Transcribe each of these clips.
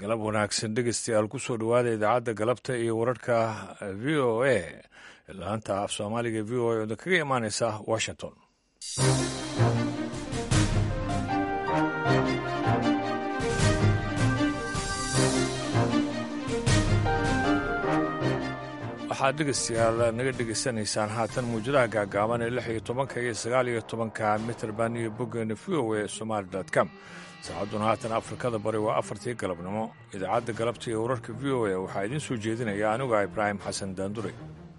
galab wanaagsan dhegeystayaal kusoo dhowaada idaacadda galabta iyo wararka v o a laanta af soomaaliga v o a oo kaga imaaneysa washington waxaad dhegeystayaal naga dhegeysanaysaan haatan muwjadaha gaagaaban ee lix iyo tobanka iyo sagaal iyo tobanka mitrband iyo boggeena v o a somaali com saacadduna haatan afrikada bari waa afartii galabnimo idaacadda galabta iyo wararka v o a waxaa idiin soo jeedinaya aniga ibraahim xasan daandure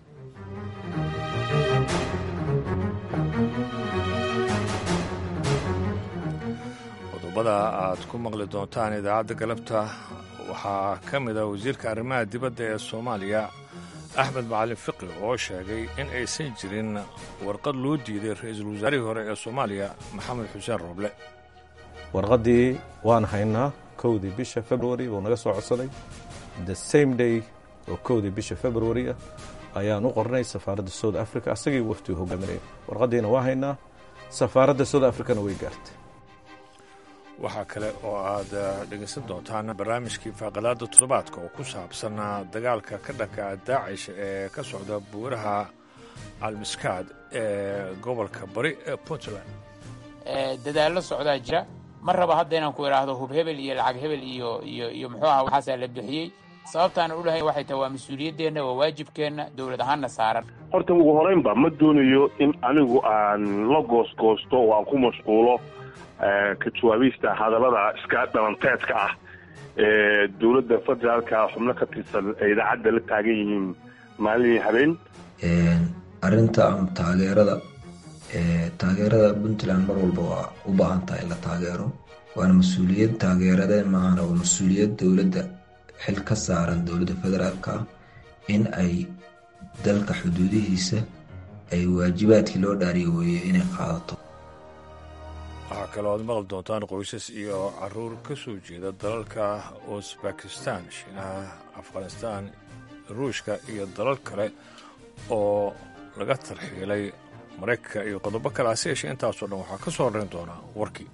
qodobada aad ku maqli doontaan idaacadda galabta waxaa ka mid a wasiirka arrimaha dibadda ee soomaaliya axmed macalin fiqi oo sheegay in aysan jirin warqad loo diiday ra-iisul wasaarihii hore ee soomaaliya maxamed xuseen rooble warqaddii waan haynaa kowdii bisha february buu naga soo codsaday the same day oo kowdii bisha february ah ayaan u qornay safaaradda south africa asagii waftii hogaaminaya warqaddiina waa haynaa safaaradda south africana way gaartay waxaa kale oo aad dhegaysan doontaan barnaamijkii faaqadaada toddobaadka oo ku saabsan dagaalka ka dhanka daacish ee ka socda buuraha almiskaad ee gobolka bari ee puntland dadaallo socdaa jira ma raba hadda inaan ku idhaahdo hub hebel iyo lacag hebel iyo iyo iyo muxuu aha waxaasaa la bixiyey sababtaan u dhahay waxay tahay waa mas-uuliyaddeenna waa waajibkeenna dowlad ahaanna saaran horta ugu horeynba ma doonayo in anigu aan la goosgoosto oo aan ku mashquulo ka jawaabista hadallada iska dhalanteedka ah ee dowladda federaalka xubno ka tirsan ay idaacadda la taagan yihiin maalin habeen arrinta ama taageerada taageerada puntland mar walba waa u baahan tahay in la taageero waana mas-uuliyad taageeradeen maahana waa mas-uuliyad dowladda xil ka saaran dowladda federaalka ah in ay dalka xuduudihiisa ay waajibaadkii loo dhaariyo weeye inay qaadato waxaa kaloo aad maqli doontaan qoysas iyo caruur ka soo jeeda dalalka usbakistan shiinaha afghanistaan ruushka iyo dalal kale oo laga tarxiilay maraykanka iyo qodobo kale hase yeeshee intaasoo dhan waxaa ka soo horrayn doonaa warkii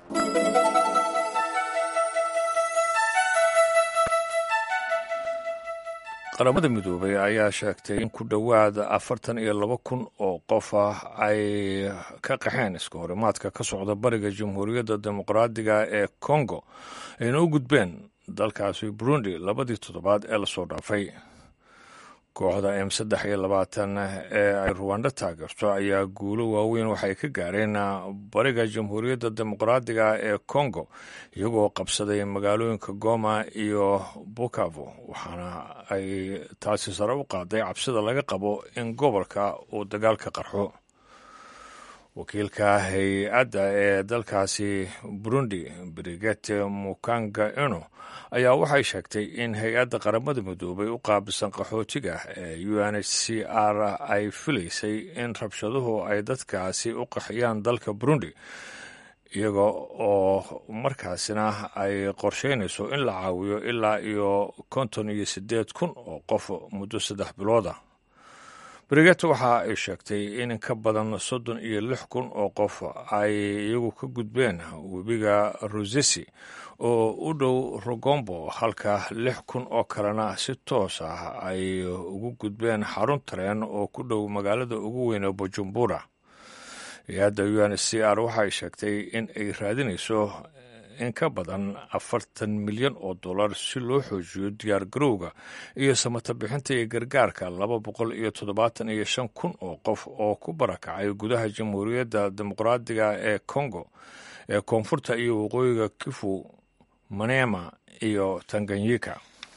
qaramada midoobay ayaa sheegtay in ku dhowaad afartan iyo laba kun oo qof ah ay ka qaxeen iska horimaadka ka socda bariga jamhuuriyadda dimuqraadiga ee kongo ayna u gudbeen dalkaasi burundi labadii toddobaad ee lasoo dhaafay kooxda m saddex iyo labaatan ee ay ruwando taageerto ayaa guulo waaweyn waxay ka gaareen bariga jamhuuriyadda dimuqraadiga ee kongo iyagoo qabsaday magaalooyinka goma iyo bukavo waxaana ay taasi sare u qaaday cabsida laga qabo in gobolka uu dagaalka qarxo wakiilka hay-adda ee dalkaasi burundi brigete mukanga eno ayaa waxay sheegtay in hay-adda qaramada midoobay u qaabisan qaxootiga ee u n h c r ay filaysay in rabshaduhu ay dadkaasi u qaxiyaan dalka burundi iyaga oo markaasina ay qorsheynayso in la caawiyo ilaa iyo konton iyo siddeed kun oo qof muddo saddex bilooda briget waxa ay sheegtay in ka badan soddon iyo lix kun oo qof ay iyagu ka gudbeen webiga rosesi oo u dhow rogombo halka lix kun oo kalena si toos ah ay ugu gudbeen xarun tareen oo ku dhow magaalada ugu weyn ee bujumbura hay-adda u n c r waxay sheegtay in ay raadinayso in ka badan afartan milyan oo dollar si loo xoojiyo diyaar garowga iyo samata bixinta iyo gargaarka laba boqol iyo toddobaatan iyo shan kun oo qof oo ku barakacay gudaha jamhuuriyadda dimuqraadiga ee congo ee koonfurta iyo waqooyiga kifu manema iyo tanganyika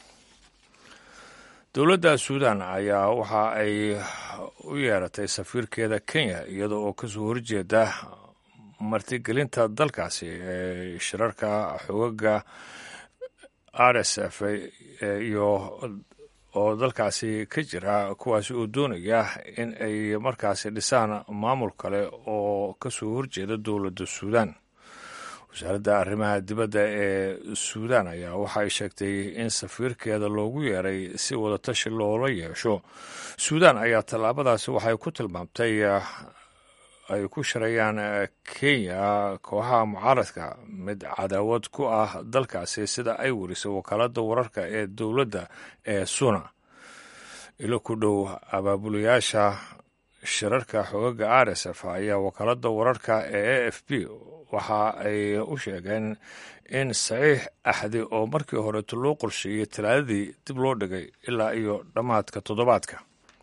dowladda suudan ayaa waxa ay u yeeratay safiirkeeda kenya iyada oo kasoo horjeeda martigelinta dalkaasi ee shirarka xogaga r s f iyo oo dalkaasi ka jira kuwaasi oo doonaya in ay markaasi dhisaan maamul kale oo kasoo horjeeda dowladda suudan wasaaradda arrimaha dibadda ee suudan ayaa waxay sheegtay in safiirkeeda loogu yeeray si wadatashi loola yeesho suudan ayaa tallaabadaasi waxay ku tilmaamtay ay ku shirayaan kenya kooxaha mucaaradka mid cadaawad ku ah dalkaasi sida ay werisay wakaaladda wararka ee dowladda ee suna ilo ku dhow abaabulayaasha shirarka xogaga r s f ayaa wakaaladda wararka ee a f b waxa ay u sheegeen in saxiix axdi oo markii horeeto loo qorsheeyey talaadadii dib loo dhigay ilaa iyo dhammaadka toddobaadka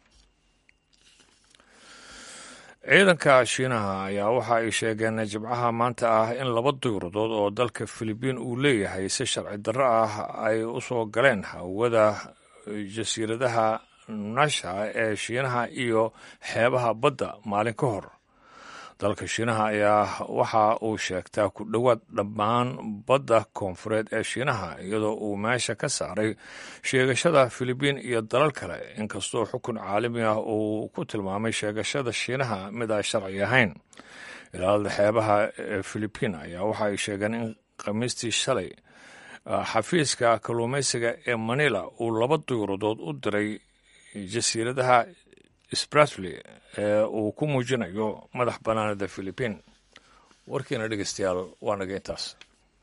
ciidanka shiinaha ayaa waxa ay sheegeen jimcaha maanta ah in laba duyuradood oo dalka filibiin uu leeyahay si sharci darro ah ay u soo galeen hawada jasiiradaha nasha ee shiinaha iyo xeebaha badda maalin ka hor dalka shiinaha ayaa waxa uu sheegtaa ku dhowaad dhammaan badda koonfureed ee shiinaha iyadoo uu meesha ka saaray sheegashada filibiin iyo dalal kale inkastoo xukun caalami ah uu ku tilmaamay sheegashada shiinaha mid aan sharci ahayn ilaalada xeebaha ee filibiin ayaa waxa ay sheegeen in khamiistii shalay xafiiska kalluumaysiga ee manila uu laba duyuradood u diray jasiiradaha spratly ee uu ku muujinayo madax bannaanida filibiin warkiina dhegeystayaal waa naga intaas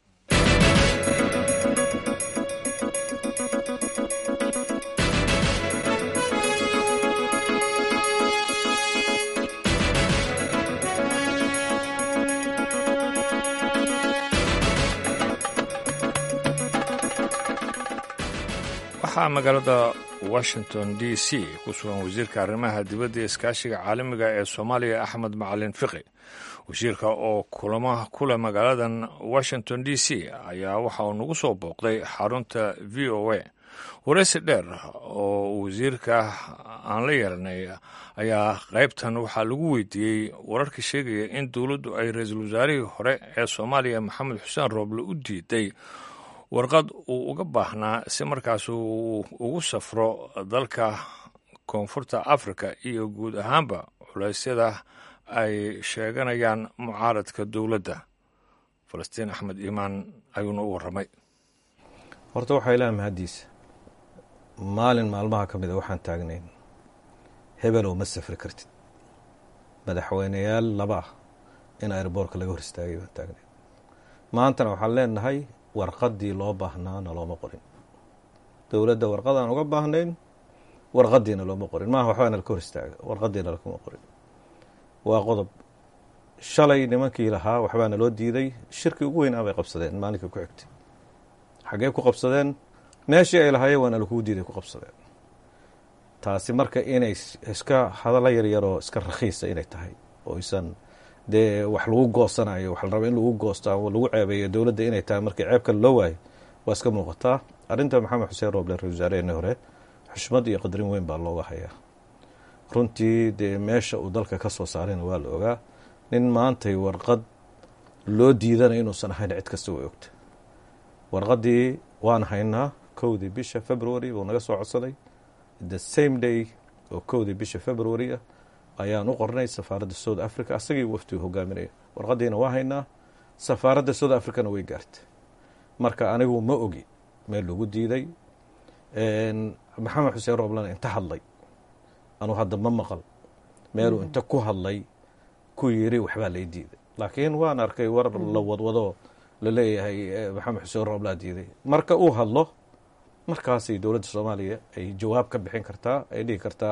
waxaa magaalada washington d c ku sugan wasiirka arrimaha dibadda iskaashiga caalamiga ee soomaaliya axmed macalin fiqi wasiirka oo kulamo kule magaaladan washington d c ayaa waxa uu nagu soo booqday xarunta v o a wareysi dheer oo wasiirka aan la yeelanay ayaa qaybtan waxaa lagu weydiiyey wararka sheegaya in dowladdu ay ra-iisul wasaarihii hore ee soomaaliya maxamed xuseen rooble u diiday warqad uu uga baahnaa si markaas uu ugu safro dalka koonfurta afrika iyo guud ahaanba culeysyada ay sheeganayaan mucaaradka dowladda falastiin axmed iimaan ayuuna u warramay horta waxaa ilaah mahaddiisa maalin maalmaha ka mida waxaan taagnayn hebelow ma safri kartid madaxweyneyaal laba ah in airboortka laga hor istaagay baan taagnayn maantana waxaan leenahay warqaddii loo baahnaana looma qorin dowladda warqadaan uga baahnayn warqadiina looma qorin maaha waxbaa nalka hor istaaga warqadiina lakuma qorin waa qodob shalay nimankii lahaa waxbaana loo diiday shirkii ugu weyn abay qabsadeen maalinkii ku xigtay xaggee ku qabsadeen meeshii ay lahaayeen waana lakuu diiday ku qabsadeen taasi marka inay iska hadallo yaryaroo iska rakhiisa inay tahay oo isan dee wax lagu goosanayo wax la raba in lagu goosto ama lagu ceebeeyo dowladda inay tahay markii ceeb kale loo waayo waa iska muuqataa arrinta maxamed xuseen rooble ra-isul wasaareheenii hore xushmad iyo qadarin weyn baa looga hayaa runtii dee meesha uu dalka ka soo saarayna waa la ogaa nin maantay warqad loo diidanay inuusan ahayn cid kasta way ogta warqaddii waan haynaa kowdii bisha february buu naga soo codsaday the same day oo kowdii bisha february ah ayaan u qornay safaaradda south africa asagii waftigu hogaaminaya warqaddiina waa haynaa safaaradda south africana way gaartay marka anigu ma ogi meel lagu diiday maxamed xuseen rooblana inta hadlay anuu hadda ma maqal meeluu inta ku hadlay ku yiri waxbaa lay diiday laakiin waan arkay war la wadwado laleeyahay maxamed xuseen rooblaa diiday marka uu hadlo markaasay dowladda soomaaliya ay jawaab ka bixin kartaa ay dhihi kartaa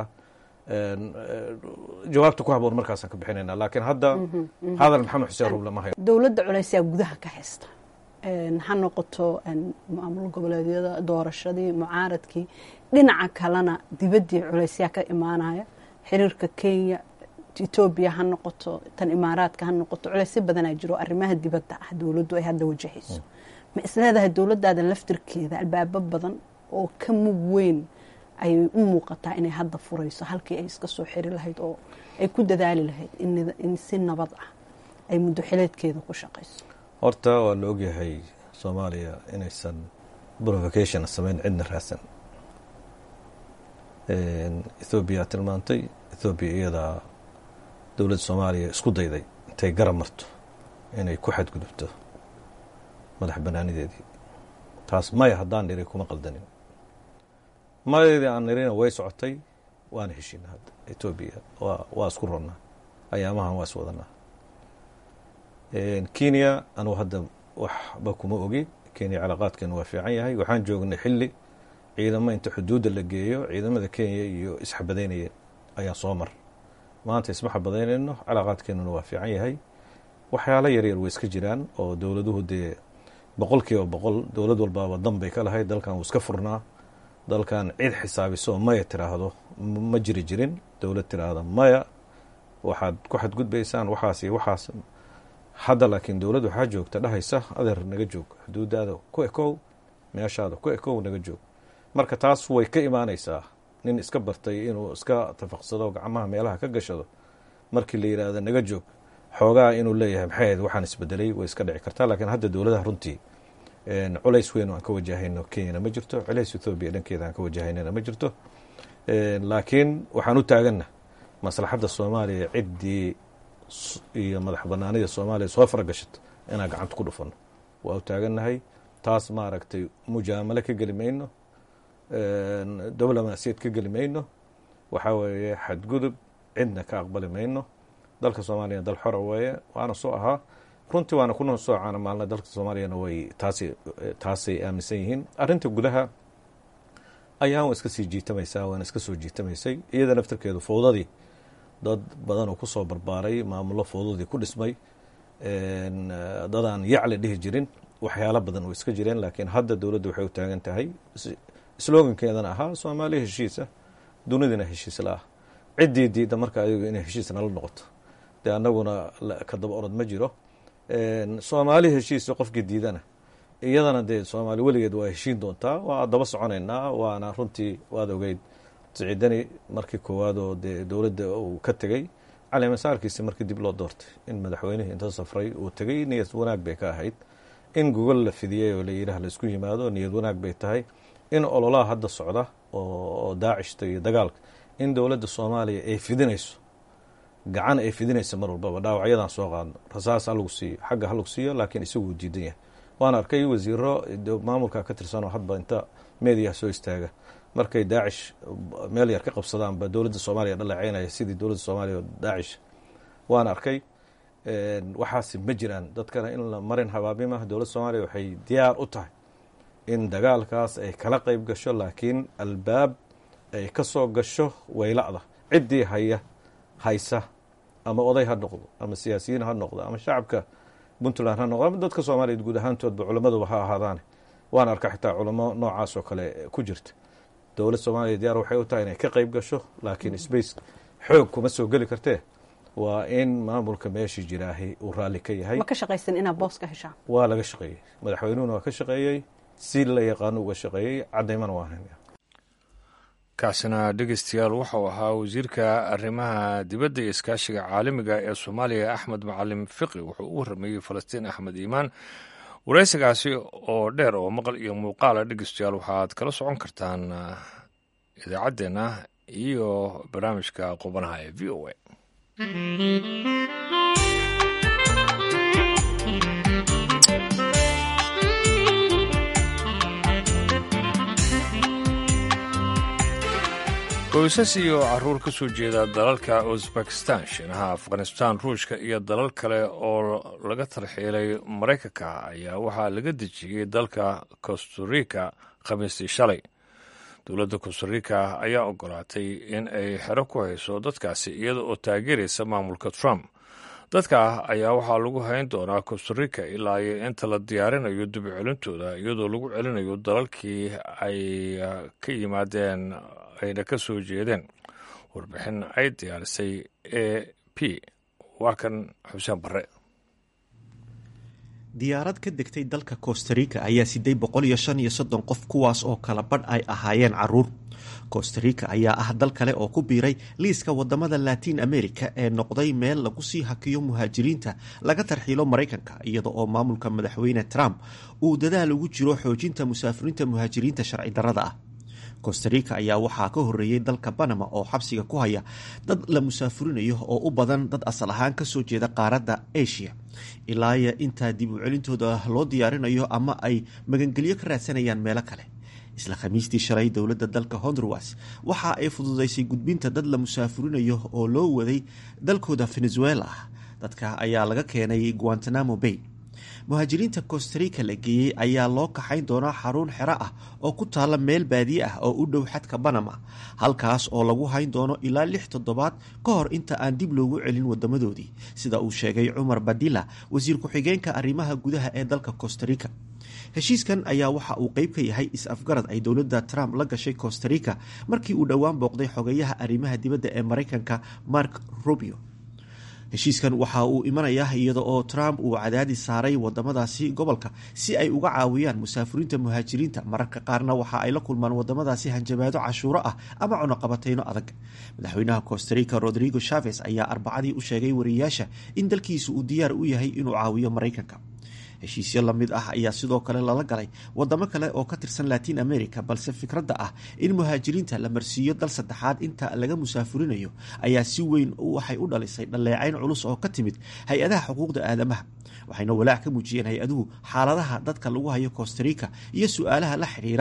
jawaabta ku haboon markaasaan ka bixinayna laakiin hadda hadal maxamed xuseen rooble ma hayo dowladda culaysaa gudaha ka haysta ha noqoto maamul goboleedyada doorashadii mucaaradkii dhinaca kalena dibaddii culaysyaa ka imaanaya xiriirka kenya etoobiya ha noqoto tan imaaraadka ha noqoto culaysyo badanaa jiro arrimaha dibadda ah dowladdu ay hadda wajahayso ma isleedahay dowladdaada laftirkeeda albaabo badan oo ka mug weyn ayay u muuqataa inay hadda furayso halkii ay iska soo xiri lahayd oo ay ku dadaali lahayd in si nabad ah ay muddo xileedkeeda ku shaqayso horta waa la ogyahay soomaaliya inaysan provocation samayn cidna raadsan ethoobiya tilmaantay ethoobiya iyadaa dowladda soomaaliya isku dayday intay garab marto inay ku xadgudubto madax banaanideedii taas maya haddaan niri kuma qaldanin mayadeedii aan nirina way socotay waana heshiina hadda etoobiya waa waa isku ronnaa ayaamahan waa is wadanaa kenya anugu hadda waxba kuma ogi kenya calaaqaadkeenu waa fiican yahay waxaan joognay xilli ciidamo inta xuduudda la geeyo ciidamada kenya iyo isxabadaynayeen ayaan soo mar maanta isma xabadaynayno calaaqaadkeenuna waa fiican yahay waxyaalo yaryar way iska jiraan oo dowladuhu dee boqol kiiba boqol dowlad walbaaba dan bay ka lahayd dalkan wuu iska furnaa dalkan cid xisaabiso maya tiraahdo ma jiri jirin dowlad tiraahda maya waxaad ku xadgudbaysaan waxaas iyo waxaas hadda laakiin dowladd waxaa joogta dhahaysa adeer naga joog xuduudaada ku ekow meeshaada ku ekow naga joog marka taas way ka imaanaysaa nin iska bartay inuu iska tafaqsado gacmaha meelaha ka gashado markii la yidhaahdo naga joog xoogaa inuu leeyahay maxay ahayd waxaan isbedelay way iska dhici kartaa laakiin hadda dowladaha runtii culays weyn aan ka wajahayno kenyana ma jirto culays ethoobiya dhankeeda aan ka wajahaynana ma jirto laakiin waxaan u taaganna maslaxadda soomaaliya ciddii iyo madax banaanida soomaaliya soo faragashato inaan gacanta ku dhufano waa u taagannahay taas maaragtay mujaamalo ka geli mayno diblomaasiyad ka geli mayno waxaa weeye xadgudub cidna ka aqbali mayno dalka soomaaliya dal xora weeye waana soo ahaa runtii waana kuna soo caana maalna dalka soomaaliyana way taas taasay aaminsan yihiin arrinta gudaha ayaan iska sii jiitamaysaa waana iska soo jiitamaysay iyada naftarkeedu fowdadii dad badan oo kusoo barbaaray maamullo fowdadii ku dhismay dadaan yacli dhihi jirin waxyaalo badan oo iska jireen laakiin hadda dowladda waxay u taagan tahay slogankeedana ahaa soomaaliya heshiisa dunidina heshiis la ah ciddii diidda marka ayagu inay heshiis nala noqoto dee annaguna ka daba orod ma jiro soomaali heshiisa qofkii diidana iyadana dee soomaali weligeed waa heshiin doontaa waa daba soconaynaa waana runtii waad ogeyd siciidani markii koowaad oo dee dowladda uu ka tegey caleemasaarkiisi markii dib loo doortay in madaxweynihii inta safray uu tegey niyad wanaag bay ka ahayd in gogol la fidiyey oo layidhaah laisku yimaado niyad wanaag bay tahay in ololaha hadda socda oo daacishta iyo dagaalka in dowladda soomaaliya ay fidinayso gacan ay fidinaysa mar walbaba dhaawacyadan soo qaadno rasaas halagu siiyo xagga halagu siiyo laakiin isaguu diidan yahay waan arkay wasiiro maamulka ka tirsanoo hadba inta meediyaha soo istaaga markay daacish meel yar ka qabsadaanba dowladda soomaaliya dhaleeceynaya sidii dowladda soomaaliya daacish waan arkay waxaasi ma jiraan dadkana in la marin habaabimah dowladda soomaaliya waxay diyaar u tahay in dagaalkaas ay kala qeyb gasho laakiin albaab ay ka soo gasho wayla'da ciddii haya haysa ama oday ha noqdo ama siyaasiyiin ha noqdo ama shacabka puntland ha noqdo ama dadka soomaaliya guud ahaantoodba culamaduba ha ahaadaane waan arka xitaa culamo noocaas oo kale ku jirta dowlad soomaaliya diyaar waxay u tahay inay ka qeyb gasho laakiin space xoog kuma soo geli kartee waa in maamulka meeshii jiraahi uu raalli ka yahay ma ka shaqaysan inaad boos ka heshaan waa laga shaqeeyey madaxweynuhuna waa ka shaqeeyey si la yaqaano uga shaqeeyey cadaymana waa haynaya kaasina dhegeystayaal waxau ahaa wasiirka arrimaha dibadda iyo iskaashiga caalamiga ee soomaaliya axmed macalim fiqi wuxuu u warrameeyey falastiin axmed iimaan waraysigaasi oo dheer oo maqal iyo muuqaala dhegeystayaal waxaad kala socon kartaan idaacaddeenna iyo barnaamijka qubanaha ee v o a qoysas iyo caruur ka soo jeeda dalalka uzbekistan shiinaha afghanistan ruushka iyo dalal kale oo laga tarxiilay maraykanka ayaa waxaa laga dejiyey dalka costarica khamiistii shalay dowladda costarica ayaa ogolaatay in ay xero ku hayso dadkaasi iyada oo taageeraysa maamulka trump dadka ayaa waxaa lagu hayn doonaa costarica ilaa iyo inta la diyaarinayo dibcelintooda iyadoo lagu celinayo dalalkii ay ka yimaadeen ayna ka soo jeedeen warbixin ay diyaarisay a p waa kan xuseen barre diyaarad ka degtay dalka costarica ayaa siday boqol iyo shan iyo soddon qof kuwaas oo kala badh ay ahaayeen caruur costarica ayaa ah dal kale oo ku biiray liiska wadamada latin america ee noqday meel lagu sii hakiyo muhaajiriinta laga tarxiilo maraykanka iyada oo maamulka madaxweyne trump uu dadaal ugu jiro xoojinta musaafiriinta muhaajiriinta sharci darrada ah costarica ayaa waxaa ka horeeyey dalka banama oo xabsiga ku haya dad la musaafurinayo oo u badan dad asal ahaan kasoo jeeda qaaradda asia ilaaya intaa dib u celintooda loo diyaarinayo ama ay magangelyo ka raadsanayaan meelo kale isla khamiistii shalay dowladda dalka honduras waxa ay fududaysay gudbinta dad la musaafurinayo oo loo waday dalkooda venezuela dadka ayaa laga keenay guantanamo bay muhaajiriinta costarica la geeyey ayaa loo kaxayn doonaa xarun xero ah oo ku taalla meel baadiye ah oo u dhow xadka banama halkaas oo lagu hayn doono ilaa lix toddobaad ka hor inta aan dib loogu celin wadamadoodii sida uu sheegay cumar badila wasiir ku-xigeenka arrimaha gudaha ee dalka costarica heshiiskan ayaa waxa uu qeyb ka yahay is-afgarad ay dowladda trump la gashay costarica markii uu dhowaan booqday xogayaha arrimaha dibadda ee maraykanka mark rubio heshiiskan waxa uu imanayaa iyada oo trump uu cadaadis saaray wadamadaasi gobolka si ay uga caawiyaan musaafiriinta muhaajiriinta mararka qaarna waxa ay la kulmaan wadamadaasi hanjabaado cashuuro ah ama cunuqabateyno adag madaxweynaha costarica rodrigo chaves ayaa arbacadii u sheegay wariyayaasha in dalkiisu uu diyaar u yahay inuu caawiyo maraykanka heshiisyo lamid ah ayaa sidoo kale lala galay wadamo kale oo ka tirsan latin america balse fikradda ah in muhaajiriinta la marsiiyo dal saddexaad inta laga musaafurinayo ayaa si weyn waxay u dhalisay dhaleecayn culus oo ka timid hay-adaha xuquuqda aadamaha waxayna walaac ka muujiyeen hay-aduhu xaaladaha dadka lagu hayo costarica iyo su-aalaha la xiriira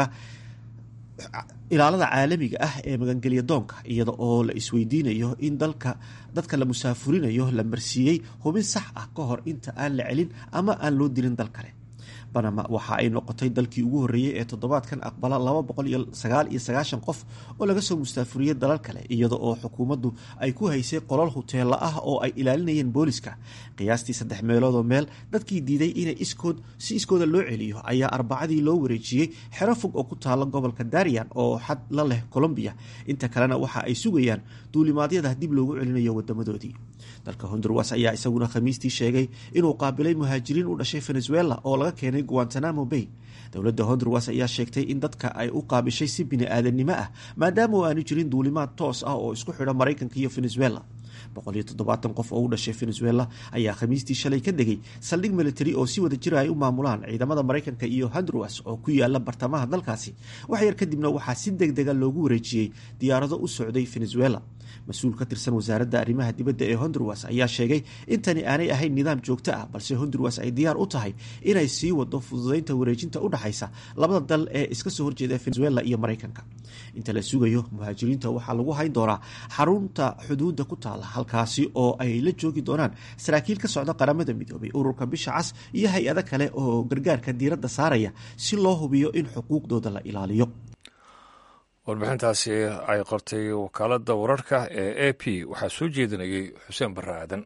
ilaalada caalamiga ah ee magangelya doonka iyada oo la isweydiinayo in dalka dadka la musaafurinayo la marsiiyey hubin sax ah ka hor inta aan la celin ama aan loo dilin dal kale banama waxa ay noqotay dalkii ugu horreeyey ee toddobaadkan aqbala laba boqol iyo sagaal iyo sagaashan qof oo laga soo mustaafuriyey dalal kale iyada oo xukuumaddu ay ku haysay qolal huteela ah oo ay ilaalinayeen booliska qiyaastii saddex meeloodoo meel dadkii diiday inay iskood si iskooda loo celiyo ayaa arbacadii loo wareejiyey xero fog oo ku taala gobolka darian oo xad la leh colombiya inta kalena waxa ay sugayaan duulimaadyada dib loogu celinayo wadamadoodii dalka honduras ayaa isaguna khamiistii sheegay inuu qaabilay muhaajiriin u dhashay venezuela oo laga keenay guantanamo bay dowladda honduras ayaa sheegtay in dadka ay u qaabishay si bini-aadanimo ah maadaama aanu jirin duulimaad toos ah oo isku xidha maraykanka iyo venezuela boqol iyo toddobaatan qof oo u dhashay venezuela ayaa khamiistii shalay ka degay saldhig military oo si wada jira ay u maamulaan ciidamada maraykanka iyo honduras oo ku yaala bartamaha dalkaasi wax yar kadibna waxaa si deg dega loogu wareejiyey diyaarado u socday venezuela mas-uul ka tirsan wasaaradda arrimaha dibadda ee honduras ayaa sheegay in tani aanay ahayn nidaam joogto ah balse honduras ay diyaar u tahay inay sii wado fududeynta wareejinta u dhexaysa labada dal ee iska soo horjeeda venezuela iyo maraykanka inta la sugayo muhaajiriinta waxaa lagu hayn doonaa xarunta xuduudda ku taala halkaasi oo ay la joogi doonaan saraakiil ka socda qaramada midoobay ururka bisha cas iyo hay-ado kale oo gargaarka diiradda saaraya si loo hubiyo in xuquuqdooda la ilaaliyo warbixintaasi ay qortay wakaaladda wararka ee a p waxaa soo jeedinayay xuseen barre aadan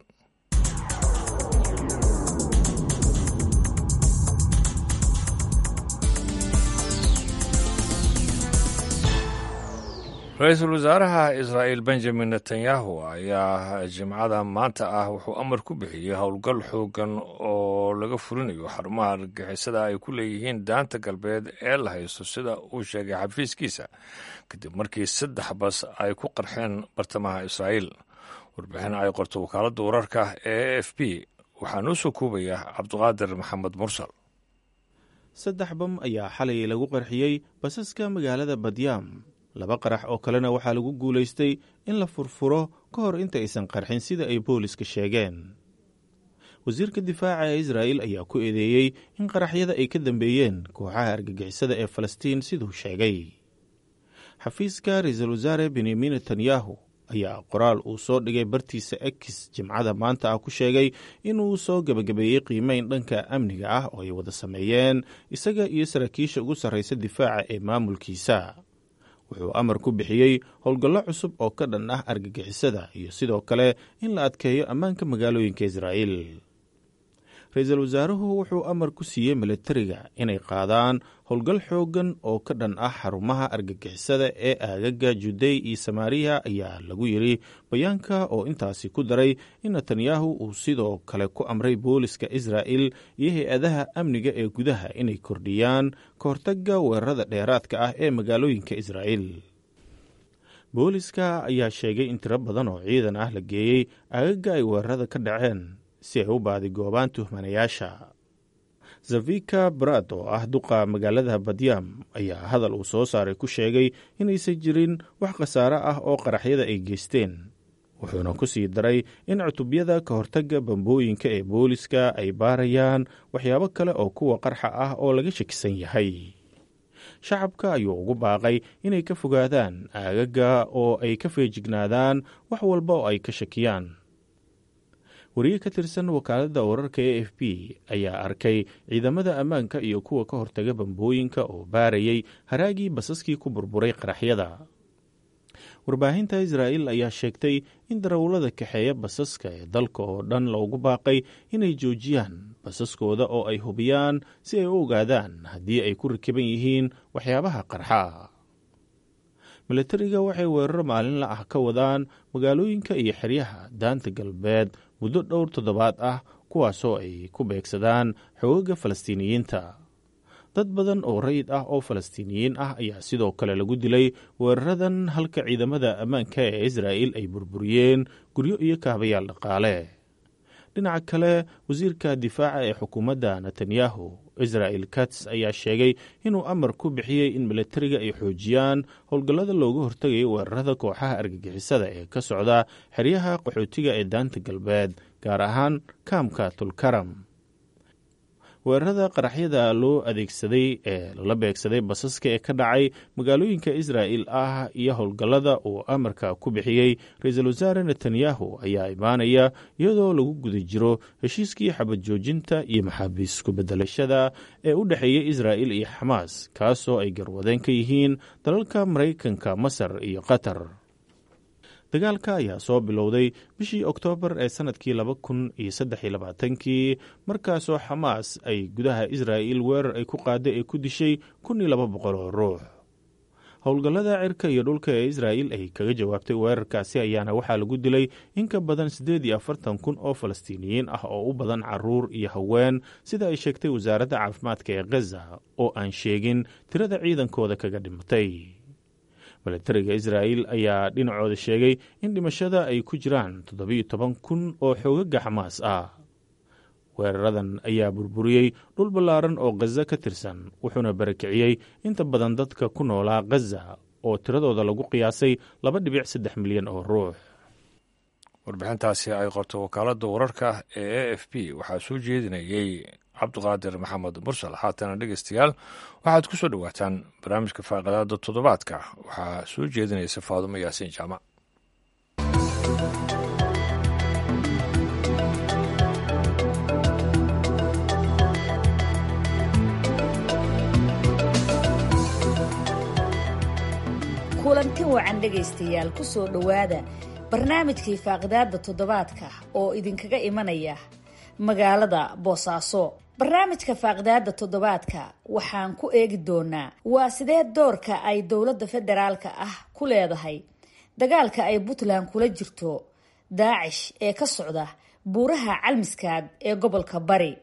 ra-iisul wasaaraha israa'il benjamin netanyahu ayaa jimcada maanta ah wuxuu amar ku bixiyey howlgal xoogan oo laga furinayo xarumaha argagixisada ay ku leeyihiin daanta galbeed ee la haysto sida uu sheegay xafiiskiisa kadib markii saddex bas ay ku qarxeen bartamaha israa'iil warbixin ay qorto wakaaladda wararka ee a f b waxaa noo soo koobaya cabdiqaadir maxamed mursal saddex bam ayaa xalay lagu qarxiyey basaska magaalada badyaam laba qarax oo kalena waxaa lagu guulaystay in la furfuro ka hor inta aysan qarxin sida ay booliska sheegeen wasiirka difaaca ee israa'il ayaa ku eedeeyey in qaraxyada ay ka dambeeyeen kooxaha argagixisada ee falastiin siduu sheegay xafiiska ra-iisul wasaare benyamin netanyahu ayaa qoraal uu soo dhigay bartiisa ex jimcada maanta ah ku sheegay inuu soo gebagabeeyey qiimeyn dhanka amniga ah oo ay wada sameeyeen isaga iyo saraakiisha ugu sarraysa difaaca ee maamulkiisa wuxuu amar ku bixiyey howlgallo cusub oo ka dhan ah argagixisada iyo sidoo kale in la adkeeyo ammaanka magaalooyinka israa'iil ra-iisul wasaaruhu wuxuu amar ku siiyey milatariga inay qaadaan howlgal xooggan oo ka dhan ah xarumaha argagixisada ee aagaga judey iyo samaariya ayaa lagu yidhi bayaanka oo intaasi ku daray in netanyahu uu sidoo kale ku amray booliska israa'il iyo hay-adaha amniga ee gudaha inay kordhiyaan ka hortagga weerarada dheeraadka ah ee magaalooyinka israa'iil booliska ayaa sheegay in tiro badan oo ciidan ah la geeyey aagaga ay weerarada ka dhaceen si ay u baadigoobaan tuhmanayaasha zavika brad oo ah duqa magaalada badyam ayaa hadal uu soo saaray ku sheegay inaysan jirin wax khasaare ah oo qaraxyada ay geysteen wuxuuna ku sii daray in cutubyada ka hortagga bambooyinka ee booliska ay baarayaan waxyaabo kale oo kuwa qarxa ah oo laga shakisan yahay shacabka ayuu ugu baaqay inay ka fogaadaan aagaga oo ay ka feejignaadaan wax walba oo ay ka shakiyaan wariye ka tirsan wakaaladda wararka e f b ayaa arkay ciidamada ammaanka iyo kuwa ka hortaga bambooyinka oo baarayay haraagii basaskii ku burburay qaraxyada warbaahinta israa'il ayaa sheegtay in darawallada kaxeeya basaska ee dalka oo dhan loogu baaqay inay joojiyaan basaskooda oo ay hubiyaan si ay u ogaadaan haddii ay ku rakiban yihiin waxyaabaha qarxa milatariga waxay weeraro maalinla ah ka wadaan magaalooyinka iyo xeryaha daanta galbeed muddo dhowr toddobaad ah kuwaasoo ay ku beegsadaan xoogaga falastiiniyiinta dad badan oo rayid ah oo falastiiniyiin ah ayaa sidoo kale lagu dilay weeraradan halka ciidamada ammaanka ee israa'il ay burburiyeen guryo iyo kaabayaal dhaqaale dhinaca kale wasiirka difaaca ee xukuumadda netanyahu israa'il kats ayaa sheegay inuu amar ku bixiyey in milatariga ay xoojiyaan howlgallada looga hortegayo weerarada kooxaha argagixisada ee ka socda xeryaha qaxootiga ee daanta galbeed gaar ahaan kaamka tulkaram weerarada qaraxyada loo adeegsaday ee lala beegsaday basaska ee ka dhacay magaalooyinka israa'il ah iyo howlgallada uu amarka ku bixiyey ra-iisul wasaare netanyahu ayaa imaanaya iyadoo lagu guda jiro heshiiskii xabad joojinta iyo maxaabiis ku-bedelashada ee u dhexeeya israa'il iyo xamaas kaasoo ay garwadeen ka yihiin dalalka maraykanka masar iyo qatar dagaalka ayaa soo bilowday bishii oktoobar ee sanadkii laba kun iyo saddex iyo labaatankii markaasoo xamaas ay gudaha israa'il weerar ay ku qaaday ay ku dishay kun iyo laba boqol oo ruux howlgallada cirka iyo dhulka ee israa'il ay kaga jawaabtay weerarkaasi ayaana waxaa lagu dilay in ka badan siddeed iyo afartan kun oo falastiiniyiin ah oo u badan caruur iyo haween sida ay sheegtay wasaaradda caafimaadka ee khaza oo aan sheegin tirada ciidankooda kaga dhimatay milatariga israa'il ayaa dhinacooda sheegay in dhimashada ay ku jiraan toddobiyo toban kun oo xoogaga xamaas ah weeraradan ayaa burburiyey dhul ballaaran oo khaza ka tirsan wuxuuna barakiciyey inta badan dadka ku noolaa khaza oo tiradooda lagu qiyaasay laba dhibic saddex milyan oo ruux warbixintaasi ay qorto wakaaladda wararka ee a f b waxaa soo jeedinayey cabdiqaadir maxamed mursal haatana dhegeystayaal waxaad ku soo dhowaataan barnaamijka faaqadaada toddobaadka waxaa soo jeedinaysa faadumo yaasiin jaamac kulanti wacan dhegaystayaal ku soo dhowaada barnaamijkii faaqidaada toddobaadka oo idinkaga imanaya magaalada boosaaso barnaamijka faaqidaada toddobaadka waxaan ku eegi doonaa waa sidee doorka ay dowladda federaalka ah ku leedahay dagaalka ay puntland kula jirto daacish ee ka socda buuraha calmiskaad ee gobolka bari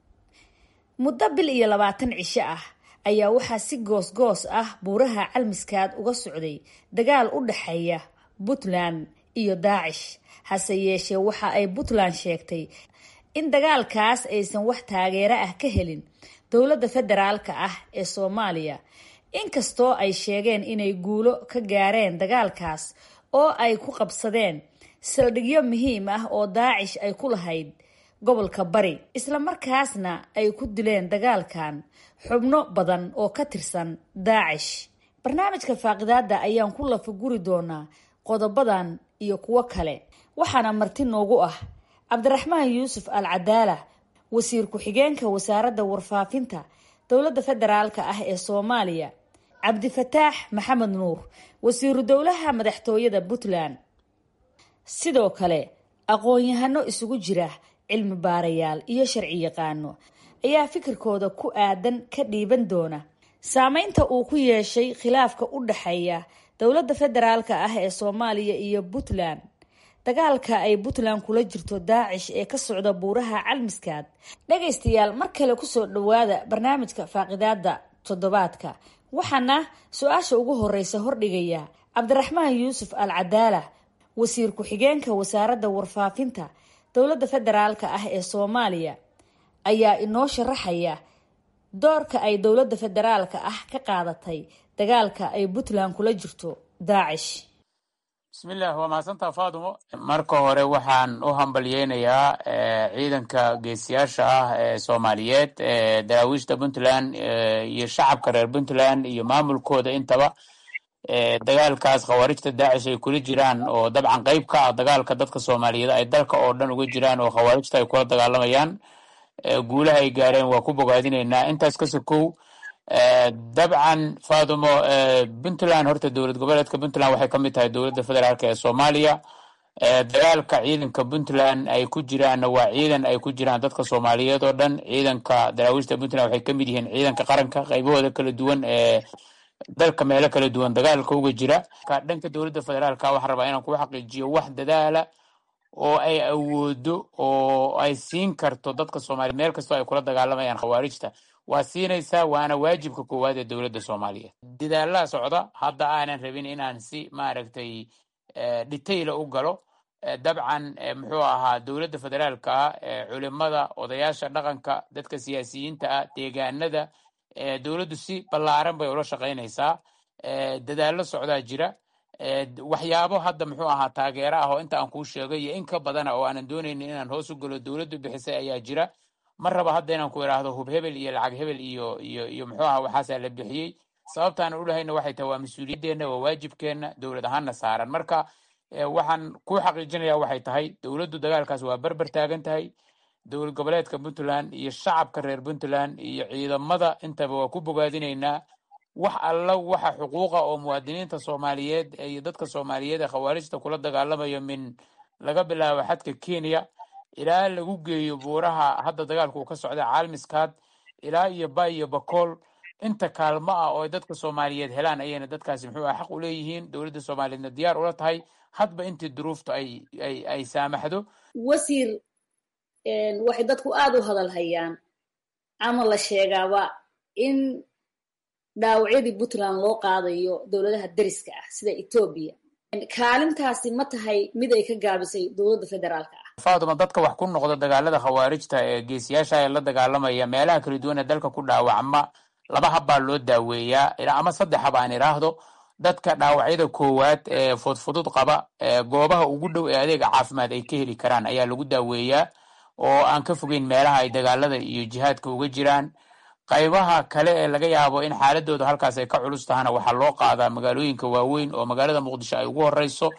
muddo bil iyo labaatan cisho ah ayaa waxaa si goos-goos ah buuraha calmiskaad uga socday dagaal u dhexeeya puntland iyo daacish hase yeeshee waxa ay puntland sheegtay in dagaalkaas aysan wax taageero ah ka helin dowladda federaalka ah ee soomaaliya inkastoo ay sheegeen inay guulo ka gaareen dagaalkaas oo ay ku qabsadeen saldhigyo muhiim ah oo daacish ay ku lahayd gobolka bari islamarkaasna ay ku dileen dagaalkan xubno badan oo ka tirsan daacish barnaamijka faaqidaada ayaan ku lafaguri doonaa qodobadan iyo kuwo kale waxaana marti noogu ah cabdiraxmaan yuusuf al cadaala wasiir ku-xigeenka wasaaradda warfaafinta dowladda federaalka ah ee soomaaliya cabdifataax maxamed nuur wasiiru dowlaha madaxtooyada puntland sidoo kale aqoon-yahano isugu jira cilmi baarayaal iyo sharci yaqaano ayaa fikirkooda ku aadan ka dhiiban doona saameynta uu ku yeeshay khilaafka u dhexeeya dowladda federaalka ah ee soomaaliya iyo puntland dagaalka ay puntland kula jirto daacish ee ka socda buuraha calmiskaad dhagaystayaal mar kale kusoo dhawaada barnaamijka faaqidaada toddobaadka waxaana su-aasha ugu horeysa hordhigaya cabdiraxmaan yuusuf al cadaala wasiir ku-xigeenka wasaaradda warfaafinta dowladda federaalka ah ee soomaaliya ayaa inoo sharaxaya doorka ay dowladda federaalka ah ka qaadatay dagaalka ay puntland kula jirto daacish bismillah waa mahadsantaa faadumo marka hore waxaan u hambalyeynayaa ciidanka geesiyaasha ah ee soomaaliyeed ee daraawiishta puntland iyo shacabka reer puntland iyo maamulkooda intaba dagaalkaas khawaarijta daacish ay kula jiraan oo dabcan qeyb ka ah dagaalka dadka soomaaliyeed ay dalka oo dhan uga jiraan oo khawaarijta ay kula dagaalamayaan guulaha ay gaareen waa ku bogaadinaynaa intaas ka sokow dabcan faadumo puntland horta dowlad goboleedka puntland waxay ka mid tahay dowladda federaalk ee soomaaliya dagaalka ciidanka puntland ay ku jiraanna waa ciidan ay ku jiraan dadka soomaaliyeed oo dhan ciidanka daraawiishta puntland waxay kamid yihiin ciidanka qaranka qaybahooda kala duwan ee dalka meelo kala duwan dagaalka uga jira dhanka dowladda federaalka waxaan rabaa inaan kugu xaqiijiyo wax dadaala oo ay awoodo oo ay siin karto dadka soomaaliyeed meel kastoo ay kula dagaalamayaan khawaarijta waa siinaysaa waana waajibka koowaad ee dowladda soomaaliyeed dadaalaha socda hadda aanan rabin inaan si maaragtay detaila u galo dabcan muxuu ahaa dowladda federaalka ah culimada odayaasha dhaqanka dadka siyaasiyiinta ah deegaanada dowladdu si ballaaran bay ula shaqaynaysaa dadaallo socdaa jira waxyaabo hadda muxuu ahaa taageero ah oo inta aan kuu sheegay iyo in ka badana oo aanan doonaynin inaan hoos u galo dowladdu bixisay ayaa jira ma raba hadda inaan ku idhaahdo hub hebel iyo lacag hebel iyo iyo iyo muxuu aha waxaasaa la bixiyey sababtaan ulahayna waxay tahay waa mas-uuliyaddeena waa waajibkeenna dowlad ahaanna saaran marka waxaan ku xaqiijinaya waxay tahay dowladdu dagaalkaas waa berber taagan tahay dowlad goboleedka puntland iyo shacabka reer puntland iyo ciidamada intaba waa ku bogaadinaynaa wax alla waxa xuquuqa oo muwaadiniinta soomaaliyeed iyo dadka soomaaliyeed ee khawaarijta kula dagaalamayo min laga bilaabo xadka kenya ilaa lagu geeyo buuraha hadda dagaalku uu ka socda caalmiskaad ilaa iyo bay iyo bakool inta kaalmo ah oo ay dadka soomaaliyeed helaan ayayna dadkaasi muxuu ah xaq u leeyihiin dowladda soomaaliyeedna diyaar ula tahay hadba intii duruuftu ay ay ay saamaxdo wasiir waxay dadku aada u hadal hayaan ama la sheegaaba in dhaawacyadii puntland loo qaadayo dowladaha deriska ah sida etoobiya kaalintaasi ma tahay mid ay ka gaabisay dowladda federaalka ah faaduma dadka wax ku noqda dagaalada khawaarijta ee geesiyaasha ee la dagaalamaya meelaha kala duwan ee dalka ku dhaawacma laba habbaa loo daaweeyaa ama saddex hab aan idhaahdo dadka dhaawacyada koowaad ee fudfudud qaba goobaha ugu dhow ee adeega caafimaad ay ka heli karaan ayaa lagu daaweeyaa oo aan ka fogeyn meelaha ay dagaalada iyo jihaadka uga jiraan qaybaha kale ee laga yaabo in xaaladooda halkaas ay ka culus tahana waxaa loo qaadaa magaalooyinka waaweyn oo magaalada muqdisho ay ugu horeyso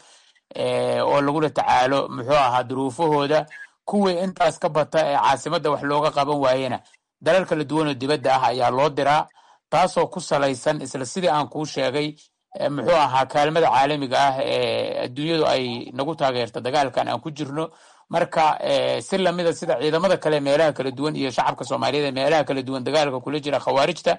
oo lagula tacaalo muxuu ahaa duruufahooda kuwii intaas ka bata ee caasimadda wax looga qaban waayena dalal kala duwan oo dibadda ah ayaa loo diraa taasoo ku salaysan isla sidii aan kuu sheegay muxuu ahaa kaalmada caalamiga ah ee adduunyadu ay nagu taageerta dagaalkan aan ku jirno marka si lamida sida ciidamada kale meelaha kala duwan iyo shacabka soomaaliyeed ee meelaha kala duwan dagaalka kula jira khawaarijta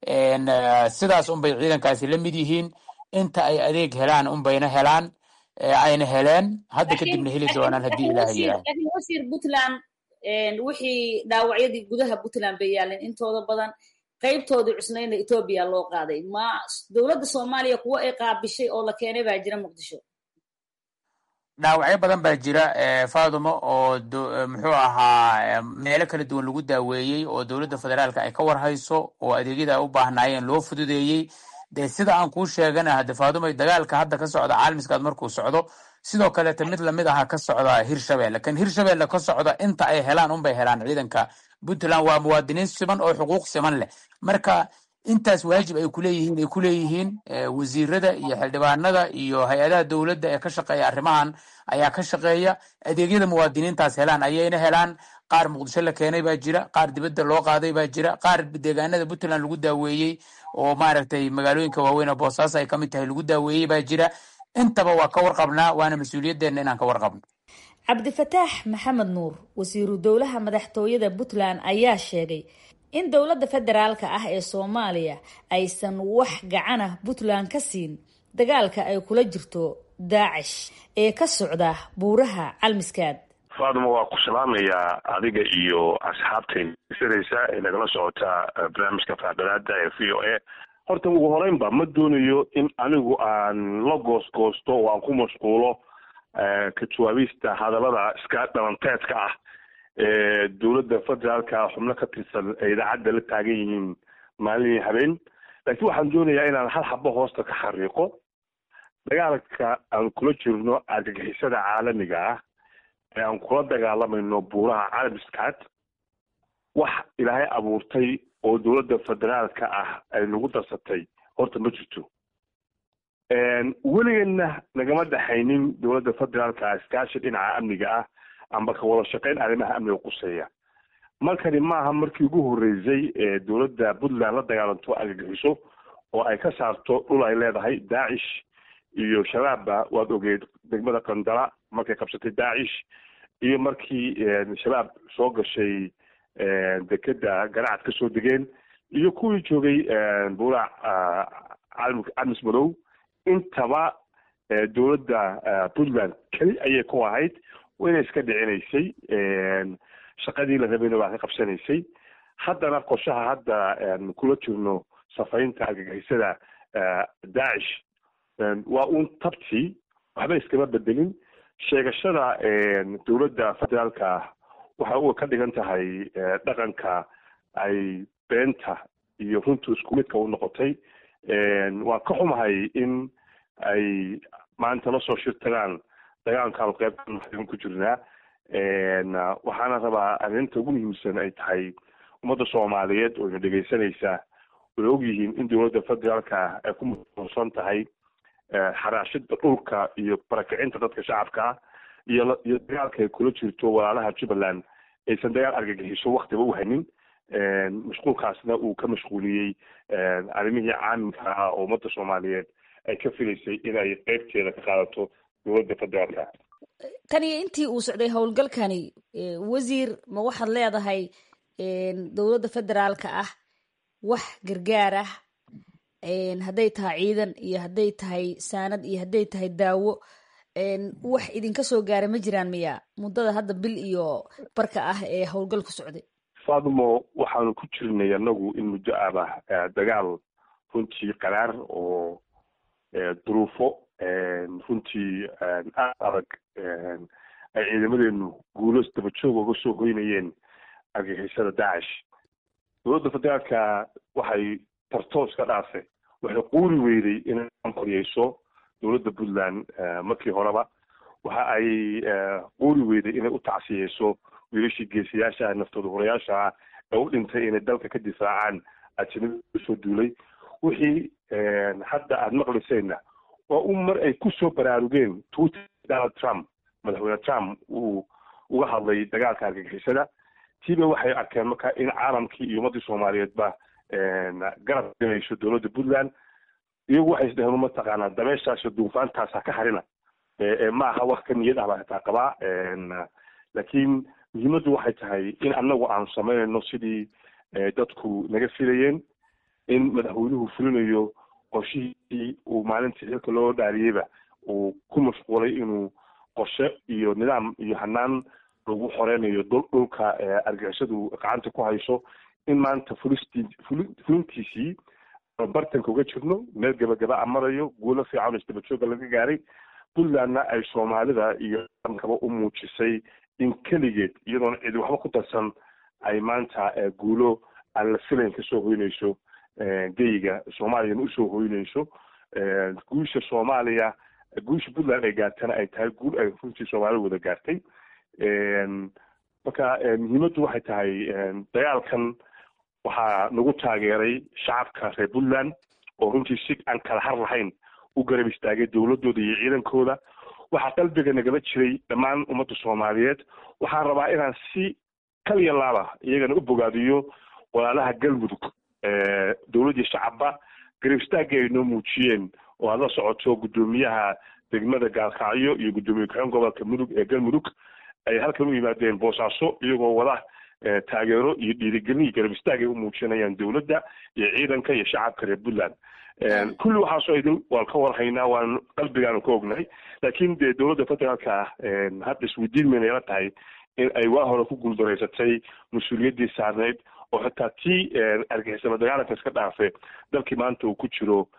sidaas unbay ciidankaasi la mid yihiin inta ay adeeg helaan unbayna helaan ayna heleen hadda kadibna heli doonaan haddii ilaah yiraahdo laakiin wasiir puntland wixii dhaawacyadii gudaha puntland bay yaaleen intooda badan qaybtoodii cusnayna etoobiya loo qaaday ma dowladda soomaaliya kuwo ay qaabishay oo la keenay baa jira muqdisho dhaawacyo badan baa jira fadumo oo muxuu ahaa meelo kala duwan lagu daaweeyey oo dowladda federaalka ay ka warhayso oo adeegyada ay u baahnaayeen loo fududeeyey dee sida aan kuu sheegana hade faadumay dagaalka hadda ka socda caalmiskaad markuu socdo sidoo kaleeta mid lamid aha ka socda hirshabelle kan hirshabelle ka socda inta ay helaan unbay helaan ciidanka puntland waa muwaadiniin siman oo xuquuq siman leh marka intaas waajib ay kuleeyihiin ay kuleeyihiin wasiirada iyo xildhibaanada iyo hay-adaha dowladda ee ka shaqeeya arrimahan ayaa ka shaqeeya adeegyada muwaadiniintaas helaan ayayna helaan qaar muqdisho la keenay baa jira qaar dibadda loo qaaday baa jira qaar deegaanada puntland lagu daaweeyey oo maaragtay magaalooyinka waaweyn oo boosaaso ay ka mid tahay lagu daaweeyey baa jira intaba waa ka warqabnaa waana mas-uuliyaddeena inaan ka warqabno cabdifataax maxamed nuur wasiiru dowlaha madaxtooyada puntland ayaa sheegay in dowladda federaalka ah ee soomaaliya aysan wax gacanah puntland ka siin dagaalka ay kula jirto daacish ee ka socda buuraha calmiskaad faaduma waa ku salaamayaa adiga iyo asxaabtayn sanaysa ee nagala socotaa barnaamijka faadhalaada ee v o a horta ugu horeynba ma doonayo in anigu aan la goosgoosto oo aan ku mashquulo ka jawaabista hadallada iska dhalanteedka ah ee dowladda federaalka xubno ka tirsan ee idaacadda la taagan yihiin maalin iyo habeen laakiin waxaan doonayaa inaan hal xabo hoosta ka xariiqo dagaalka aan kula jirno argagixisada caalamiga ah ee aan kula dagaalamayno buuraha caalamiskaad wax ilaahay abuurtay oo dowladda federaalka ah ay nagu darsatay horta ma jirto weligeedna nagama dhexaynin dowladda federaalka ah iskaashi dhinaca amniga ah amba ka wada shaqeyn arrimaha amniga quseeya markani maaha markii ugu horreysay ee dowladda puntland la dagaalanto argagixiso oo ay ka saarto dhul ay leedahay daacish iyo shabaabba waad ogeed degmada qandala markay qabsatay daacish iyo markii shabaab soo gashay dekeda garacad ka soo degeen iyo kuwii joogay buuraha camis madow intaba dowladda puntland keli ayay ku ahayd wayna iska dhicinaysay shaqadii la rabayna waa ka qabsanaysay haddana qorshaha hadda kula jirno safaynta argagixisada daacish waa uun tabtii waxba iskama bedelin sheegashada dowladda federaalka ah waxa u ka dhigan tahay dhaqanka ay beenta iyo runtu isku midka u noqotay waan ka xumahay in ay maanta la soo shirtagaan dagaalkaan qeybtan ku jirnaa waxaana rabaa arrinta ugu muhiimsan ay tahay ummadda soomaaliyeed oo ina dhegaysanaysaa way ogyihiin in dowladda federaalka ay ku masuulsan tahay xaraashida dhulka iyo barakicinta dadka shacabka ah iyo iyo dagaalka ay kula jirto walaalaha jubbaland aysan dagaal argagixiso waktiba u hanin mashquulkaasna uu ka mashquuliyey arrimihii caamilka ah oo ummadda soomaaliyeed ay ka filaysay inay qeybteeda ka qaadato dowladda federaalka tan iyo intii uu socday howlgalkani wasiir ma waxaad leedahay dowladda federaalka ah wax gargaar ah hadday tahay ciidan iyo hadday tahay saanad iyo hadday tahay daawo wax idinka soo gaara ma jiraan miya muddada hadda bil iyo barka ah ee howlgalku socday fadumo waxaanu ku jirnay anagu in muddo abah dagaal runtii qaraar oo duruufo runtii aad adag ay ciidamadeenu guulo dabajoog uga soo hoynayeen argagixisada daacish dowladda federaalka waxay tartoos ka dhaafay waxay quuri weyday inay koryeyso dowladda puntland markii horeba waxa ay quuri weyday inay u tacsiyeyso wiilashii geesiyaasha naftooda horayaasha ah ee u dhintay inay dalka ka difaacaan ajnabida soo duulay wixii hadda aada maqlisayna waa un mar ay kusoo baraarugeen twitter donald trump madaxweyne trump uu uga hadlay dagaalka argagixisada tiiba waxay arkeen marka in caalamkii iyo ummaddii soomaaliyeedba garab galayso dowladda puntland iyagu waxay isdheheen mataqaanaa dabeeshaasio duufaantaas ha ka harina ma aha wax ka niyad ah baa hataa qabaa laakiin muhiimaddu waxay tahay in annagu aanu samaynayno sidii dadku naga filayeen in madaxweynuhu fulinayo qorshihii uu maalintii xilka loo dhaariyeyba uu ku mashquulay inuu qorshe iyo nidaam iyo hanaan lagu xoreynayo dhulka argixisadu gacanta ku hayso in maanta fulistii fulintiisii bartanka uga jirno meel gabagaba a marayo guulo fiican oo isdabajooga laga gaaray puntlandna ay soomaalida iyo kaba u muujisay in keligeed iyadoona cidi waxba ku darsan ay maanta guulo aan la filayn kasoo hoynayso geyiga soomaaliyana usoo hoynayso guusha soomaaliya guusha puntland ay gaartana ay tahay guul ay runtii soomaalida wada gaartay marka muhiimaddu waxay tahay dagaalkan waxaa nagu taageeray shacabka reer puntland oo runtii si aan kala har lahayn u garab istaagay dowladooda iyo ciidankooda waxaa qalbiga nagala jiray dhammaan ummadda soomaaliyeed waxaan rabaa inaan si kaliya laaba iyagana u bogaadiyo walaalaha galmudug dowladdii shacabba garab istaagii ay noo muujiyeen oo aad la socoto guddoomiyaha degmada gaalkacyo iyo guddoomiye ku-xeen gobolka mudug ee galmudug ay halkan u yimaadeen boosaaso iyagoo wada taageero iyo dhiirigelin iyo garab istaag ay u muujinayaan dowladda iyo ciidanka iyo shacabka reer puntland kulli waxaasoo idin waan ka warhaynaa waan qalbigaanu ka ognahay laakiin dee dowladda federaalka ah hadda isweydiin mayna ila tahay in ay waa hore ku guuldaraysatay mas-uuliyaddii saarneyd oo xitaa tii argixisama dagaalanka iska dhaafe dalkii maanta uu ku jiro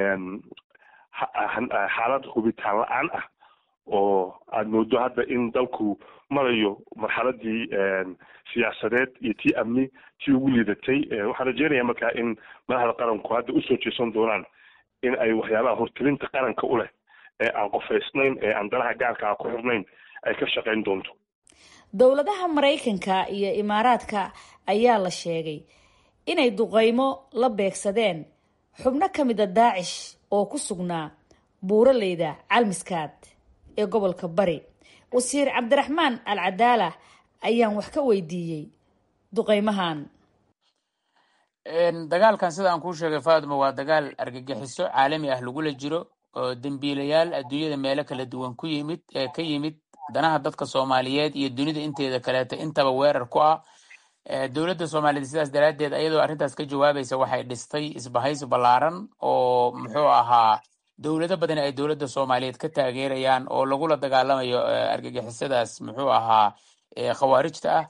xaalad hubitaan la-aan ah oo aada moodo hadda in dalku marayo marxaladii siyaasadeed iyo tii amni tii ugu liidatay waxaan rajeynaya markaa in madaxda qaranku hadda usoo jeesan doonaan in ay waxyaabaha hortelinta qaranka u leh ee aan qofaysnayn ee aan danaha gaarkaa ku xirnayn ay ka shaqayn doonto dowladaha maraykanka iyo imaaraadka ayaa la sheegay inay duqeymo la beegsadeen xubno ka mida daacish oo ku sugnaa buuraleyda calmiskaad ee gobolka bari wasiir cabdiraxmaan al cadaala ayaan wax ka weydiiyey duqeymahan dagaalkan sida aan kuu sheegay fatima waa dagaal argagixiso caalami ah lagula jiro oo dembiilayaal adduunyada meelo kala duwan ku yimid ee ka yimid danaha dadka soomaaliyeed iyo dunida inteeda kaleeto intaba weerar ku ah dowladda soomaaliyeed sidaas daraaddeed ayadoo arrintaas ka jawaabaysa waxay dhistay isbahaysi ballaaran oo muxuu ahaa dowlado badan ay dowladda soomaaliyeed ka taageerayaan oo lagula dagaalamayo argagixisadaas muxuu ahaa khawaarijta ah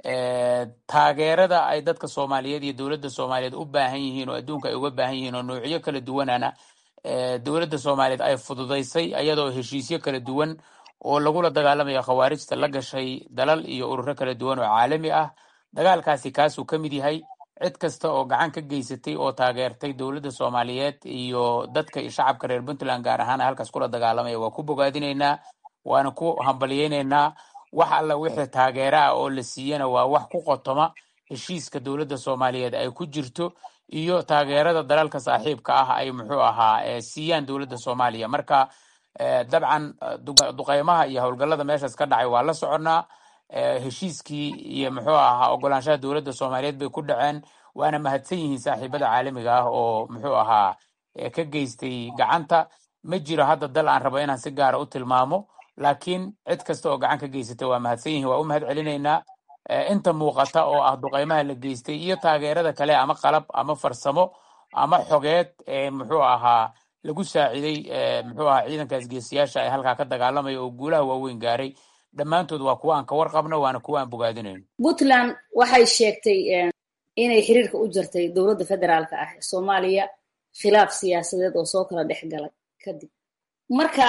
taageerada ay dadka soomaaliyeed iyo dowladda soomaaliyeed u baahan yihiin oo adduunka ay uga baahan yihiin oo noocyo kala duwanana dowladda soomaaliyeed ay fududaysay ayadoo heshiisyo kala duwan oo lagula dagaalamayo khawaarijta la gashay dalal iyo ururo kala duwan oo caalami ah dagaalkaasi kaasuu ka mid yahay cid kasta oo gacan ka geysatay oo taageertay dowladda soomaaliyeed iyo dadka iyo shacabka reer puntland gaar ahaan halkaas kula dagaalamaya waa ku bogaadinaynaa waana ku hambalyeynaynaa wax alla wixii taageera ah oo la siiyana waa wax ku qotoma heshiiska dowladda soomaaliyeed ay ku jirto iyo taageerada dalalka saaxiibka ah ay muxuu ahaa siiyaan dowladda soomaaliya marka dabcan duqeymaha iyo howlgallada meeshaas ka dhacay waa la soconnaa heshiiskii iyo muxuu ahaa ogolaanshaha dowladda soomaaliyeed bay ku dhaceen waana mahadsan yihiin saaxiibada caalamiga ah oo muxuu ahaa ka geystay gacanta ma jiro hadda dal aan rabo inaan si gaara u tilmaamo laakiin cid kasta oo gacan ka geysatay waa mahadsan yihiin waa u mahad celinaynaa inta muuqata oo ah duqeymaha la geystay iyo taageerada kale ama qalab ama farsamo ama xogeed ee muxuu ahaa lagu saaciday muxuu ahaa ciidankaas geesiyaasha ee halkaa ka dagaalamaya oo guulaha waaweyn gaaray dhammaantood waa kuwa aan ka warqabno waana kuwa aan bogaadinayno puntland waxay sheegtay inay xiriirka u jirtay dowladda federaalka ah ee soomaaliya khilaaf siyaasadeed oo soo kala dhex galay kadib marka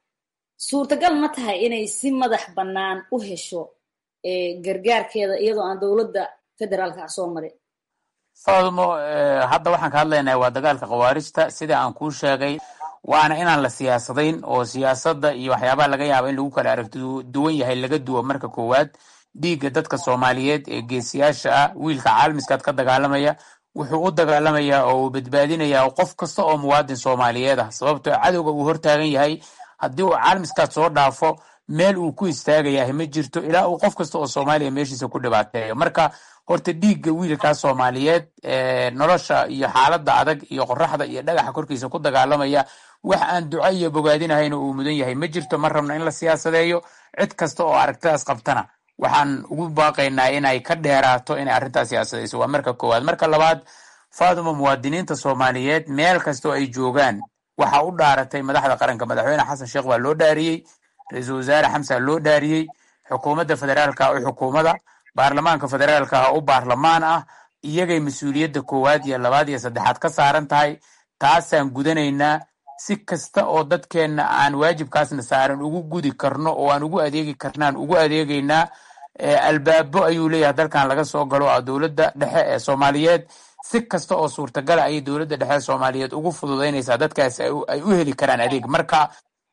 suurtagal ma tahay inay si madax bannaan u hesho gargaarkeeda iyadoo aan dowladda federaalka ah soo marin faadmo hadda waxaan ka hadlaynaa waa dagaalka khawaarijta sida aan kuu sheegay waana inaan la siyaasadayn oo siyaasadda iyo waxyaabaha laga yaaba in lagu kala aragti duwan yahay laga duwo marka koowaad dhiigga dadka soomaaliyeed ee geesiyaasha ah wiilka caalamiskaad ka dagaalamaya wuxuu u dagaalamayaa oo uu badbaadinayaa qof kasta oo muwaadin soomaaliyeed ah sababtoo cadowga uu hortaagan yahay haddii uu caalamiskaad soo dhaafo meel uu ku istaagayahay ma jirto ilaa uu qof kasta oo soomaaliya meeshiisa ku dhibaateeyo marka horta dhiigga wiilkaa soomaaliyeed nolosha iyo xaaladda adag iyo qoraxda iyo dhagaxa korkiisa ku dagaalamaya wax aan duco iyo bogaadinahayna uu mudan yahay ma jirto ma rabno in la siyaasadeeyo cid kasta oo aragtidaas qabtana waxaan ugu baaqaynaa inay ka dheeraato inay arrintaas siyaasadayso waa marka koowaad marka labaad faaduma muwaadiniinta soomaaliyeed meel kasta oo ay joogaan waxaa u dhaaratay madaxda qaranka madaxweyne xasan sheekh waa loo dhaariyey ra-iisul wasaare xamsa loo dhaariyey xukuumadda federaalka u xukuumada baarlamaanka federaalka ah u baarlamaan ah iyagay mas-uuliyadda koowaad iyo labaad iyo saddexaad ka saaran tahay taasaan gudanaynaa si kasta oo dadkeenna aan waajibkaasna saaran ugu gudi karno oo aan ugu adeegi karnaan ugu adeegaynaa albaabo ayuu leeyahay dalkan laga soo galo a dowladda dhexe ee soomaaliyeed si kasta oo suurtagala ayay dowladda dhexe ee soomaaliyeed ugu fududaynaysaa dadkaas ay u heli karaan adeeg marka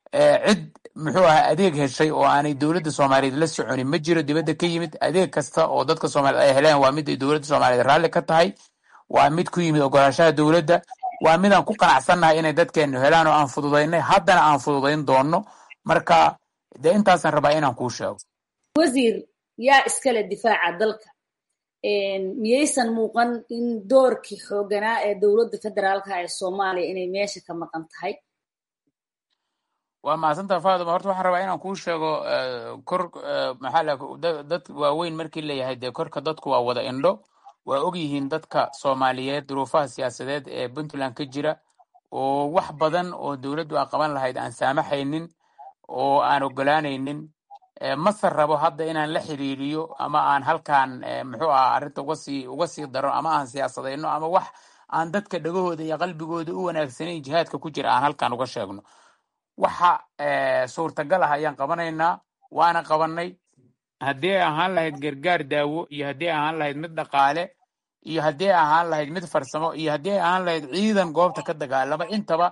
cid muxuu ahaa adeeg heshay oo aanay dowladda soomaaliyeed la soconin ma jiro dibadda ka yimid adeeg kasta oo dadka soomaaliyeed ay heleen waa mid ay dowladda soomaaliyeed raalli ka tahay waa mid ku yimid ogolaashaha dowladda waa midaan ku qanacsannahay inay dadkeenu helaan oo aan fududaynay haddana aan fududayn doonno marka dee intaasaan rabaa inaan kuu sheego wasiir yaa iskale difaaca dalka miyaysan muuqan in doorkii xooganaa ee dowladda federaalka ee soomaaliya inay meesha ka maqan tahay waa mahadsantaa faaduma horta waxaan rabaa inaan kuu sheego kor maxaa la dad waaweyn markii layahay dee korka dadku waa wada indho waa og yihiin dadka soomaaliyeed duruufaha siyaasadeed ee puntland ka jira oo wax badan oo dowladdu aan qaban lahayd aan saamaxaynin oo aan ogolaanaynin mase rabo hadda inaan la xiriiriyo ama aan halkaan muxuu aha arrinta uga sii uga sii daro ama aan siyaasadayno ama wax aan dadka dhagahooda iyo qalbigooda u wanaagsanayn jihaadka ku jira aan halkaan uga sheegno waxa suurtagal ah ayaan qabanaynaa waana qabanay haddii ay ahaan lahayd gargaar daawo iyo haddii ay ahaan lahayd mid dhaqaale iyo haddii ay ahaan lahayd mid farsamo iyo haddii ay ahaan lahayd ciidan goobta ka dagaalama intaba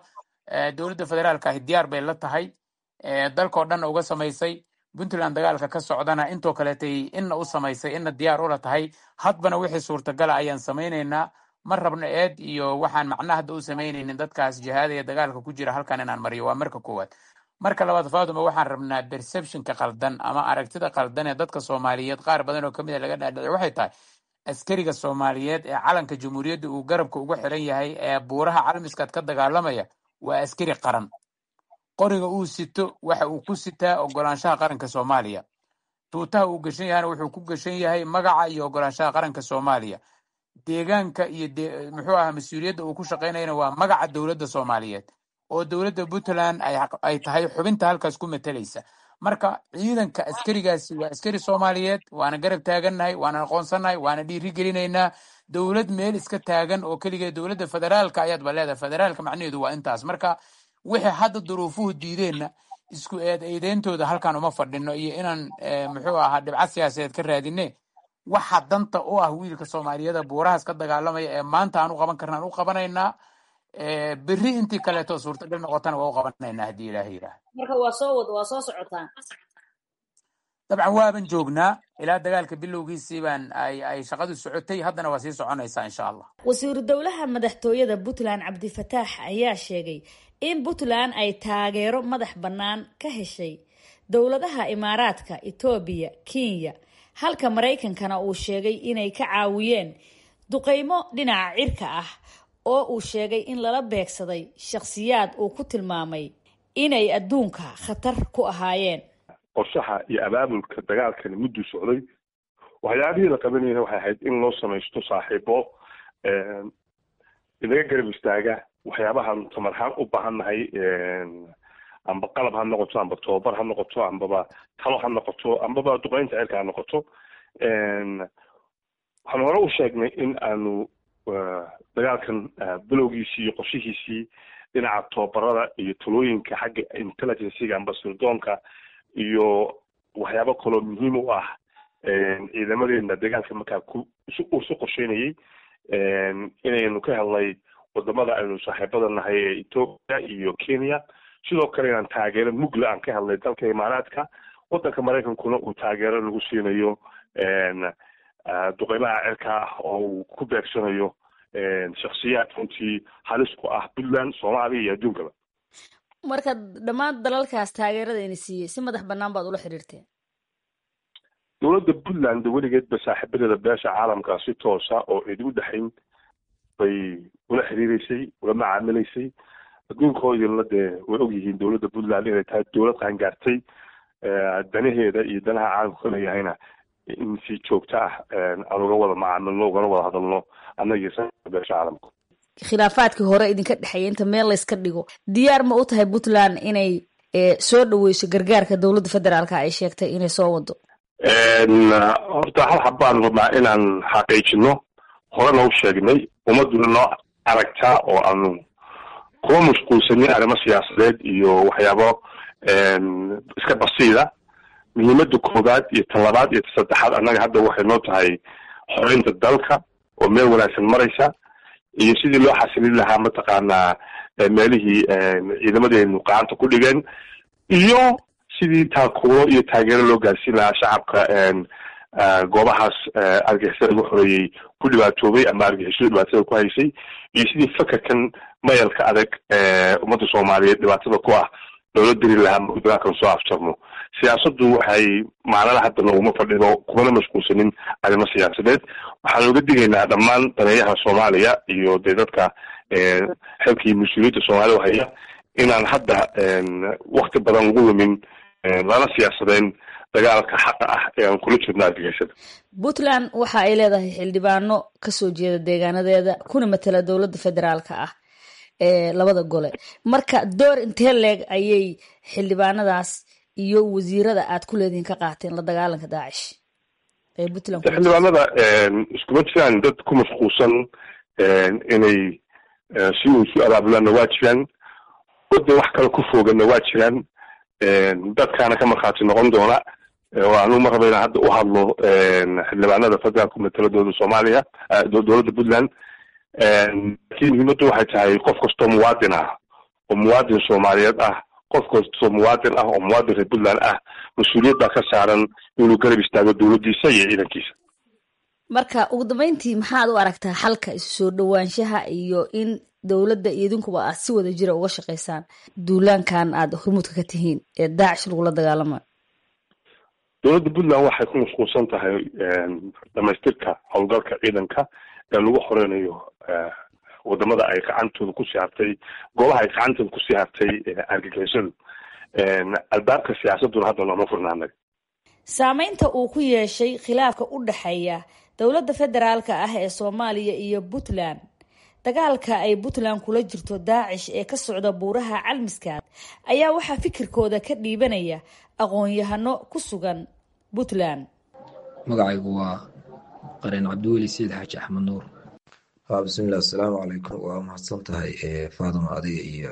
dowladda federaalka ahi diyaar bay la tahay dalkao dhanna uga samaysay puntland dagaalka ka socdana intoo kaleetay inna u samaysay inna diyaar ula tahay hadbana wixii suurtagala ayaan samaynaynaa ma rabno eed iyo waxaan macna hadda u samaynaynin dadkaas jihaadaya dagaalka ku jira halkan inaan mariyo waa marka koowaad marka labaad faaduma waxaan rabnaa perceptionka qaldan ama aragtida qaldan ee dadka soomaaliyeed qaar badan oo kamid a laga dhaadhicay waxay tahay askariga soomaaliyeed ee calanka jamhuuriyadda uu garabka uga xiran yahay ee buuraha calmiskaad ka dagaalamaya waa askari qaran qoriga uu sito waxa uu ku sitaa ogolaanshaha qaranka soomaaliya tuutaha uu gashan yahana wuxuu ku gashan yahay magaca iyo ogolaanshaha qaranka soomaaliya deegaanka iyo muxuu aha mas-uuliyadda uu ku shaqaynayana waa magaca dowladda soomaaliyeed oo dowladda puntland ay tahay xubinta halkaas ku matalaysa marka ciidanka askarigaasi waa askari soomaaliyeed waana garab taagannahay waana aqoonsannahay waana dhiiri gelinaynaa dowlad meel iska taagan oo keligeed dowladda federaalka ayaadba leedahay federaalka macnaheedu waa intaas marka wixii hadda duruufuhu diideenna isku eed eedeyntooda halkan uma fadhino iyo inaan muxuu ahaa dhibcad siyaasadeed ka raadine waxa danta u ah wiilka soomaaliyeeda buurahaas ka dagaalamaya ee maanta aan u qaban karna aan u qabanaynaa berri intii kaleeto suurtagal noqotana waa u qabanaynaa haddii ilaaha yidhaah marka waa soo wad waa soo socotaan dabcan waaban joognaa ilaa dagaalka bilowgiisii baan ay ay shaqadu socotay haddana waa sii soconaysaa insha allah wasiiru dowlaha madaxtooyada puntland cabdifataax ayaa sheegay in puntland ay taageero madax bannaan ka heshay dowladaha imaaraadka etoobiya kenya halka maraykankana uu sheegay inay ka caawiyeen duqeymo dhinaca cirka ah oo uu sheegay in lala beegsaday shakhsiyaad uu ku tilmaamay inay adduunka khatar ku ahaayeen qorshaha iyo abaabulka dagaalkani mudduu socday waxyaabihii la qabanayna waxay ahayd in loo samaysto saaxiibo inaga garab istaaga waxyaabahaan tamarhaan u baahannahay amba qalab ha noqoto amba tobabar ha noqoto ambaba talo ha noqoto ambaba duqeynta cirka ha noqoto waxaan hore u sheegnay in aanu dagaalkan bilowgiisii iyo qorshihiisii dhinaca tobabarada iyo talooyinka xagga intelligenciga amba sirdoonka iyo waxyaabo kaloo muhiim u ah ciidamadeena dagaalka markaa ku uu su qorsheynayay inaynu ka helnay wadamada aynu saaxiibada nahay ee ethoopia iyo kenya sidoo kale inaan taageero mugla aan ka helnay dalka imaaraadka wadanka maraykankuna uu taageero lagu siinayo duqeymaha cirka ah oo uu ku beegsanayo shaksiyaad runtii halis ku ah puntland soomaaliya iyo adduunkaba marka dhammaan dalalkaas taageeradayna siiyey si madax bannaan baad ula xidhiirteen dowladda puntland weligeedba saaxiibadeeda beesha caalamka si toosa oo cidi u dhexayn bay ula xiriireysay ula macaamilaysay adduunkoodina dee way ogyihiin dowladda puntland inay tahay dowlad qaangaartay danaheeda iyo danaha caalamka ka leeyahayna in si joogto ah aan uga wada macaamilno ugana wada hadalno annagii beesha caalamka khilaafaadkii hore idinka dhexeeya inta meel layska dhigo diyaar ma u tahay puntland inay soo dhaweyso gargaarka dowladda federaalka ay sheegtay inay soo wado horta hal xabaan rabnaa inaan xaqiijino horena u sheegnay ummaduna noo aragtaa oo aanu kuma mashquulsanin arrimo siyaasadeed iyo waxyaabo iska basiida muhiimada koowaad iyo ta labaad iyo ta saddexaad annaga hadda waxay noo tahay xoreynta dalka oo meel wanaagsan maraysa iyo sidii loo xasilin lahaa mataqaanaa meelihii ciidamadeenu gacanta ku dhigeen iyo sidii taakuuro iyo taageero loo gaarsiin lahaa shacabka goobahaas argixisada lagu xoreeyey ku dhibaatoobay ama argixisadu dhibaatada ku haysay iyo sidii fakerkan mayalka adag ummadda soomaaliyeed dhibaatada ku ah loola diri lahaa dagaalkan soo afjarno siyaasaddu waxay macnada hadda nooguma fadhido kumana mashquulsanin arrimo siyaasadeed waxaan uga digaynaa dhammaan daneeyaha soomaaliya iyo dee dadka xilkii mas-uuliyadda soomaalida haya inaan hadda wakti badan lagu lumin lana siyaasadeen dagaalka xaqa ah ee aan kula jirno argagixisada puntland waxa ay leedahay xildhibaano kasoo jeeda deegaanadeeda kuna matala dowladda federaalka ah ee labada gole marka door intee leeg ayay xildhibaanadaas iyo wasiirada aad ku leedihiin ka qaateen la dagaalanka daacish ee puntland xildhibaanada iskuma jiraan dad ku mashquulsan inay si uu isu abaabulaanna waa jiraan wadda wax kale ku fooganna waa jiraan dadkaana ka markhaati noqon doona oo anuu ma raba inaan hadda u hadlo xildhibaanada federaalka mataladooda soomaaliya dowladda puntland laakiin muhiimaddu waxay tahay qof kastoo muwaadin ah oo muwaadin soomaaliyeed ah qof kastoo muwaadin ah oo muwaadin reer puntland ah mas-uuliyad baa ka saaran inuu garab istaago dowladdiisa iyo ciidankiisa marka ugu dambeyntii maxaad u aragtaa xalka isu soo dhowaanshaha iyo in dowladda iyo idinkuba aad si wada jira uga shaqaysaan duulaankan aada hormuudka ka tihiin ee daacish lagula dagaalamayo dowladda puntland waxay ku mashquulsan tahay dhamaystirka howlgalka ciidanka ee lagu xoreynayo wadamada ay gacantooda kusii hartay goobaha ay gacantooda kusii hartay argagixisadu albaabka siyaasaduna hadda nooma furnaanay saameynta uu ku yeeshay khilaafka u dhexeeya dowladda federaalka ah ee soomaaliya iyo puntland dagaalka ay puntland kula jirto daacish ee ka socda buuraha calmiskaad ayaa waxaa fikirkooda ka dhiibanaya aqoon-yahano ku sugan puntland magacaygu waa qareen cabdiweli sayid xaaji axmed nuur bismilah asalaamu calaykum waa mahadsan tahay faaduma adiga iyo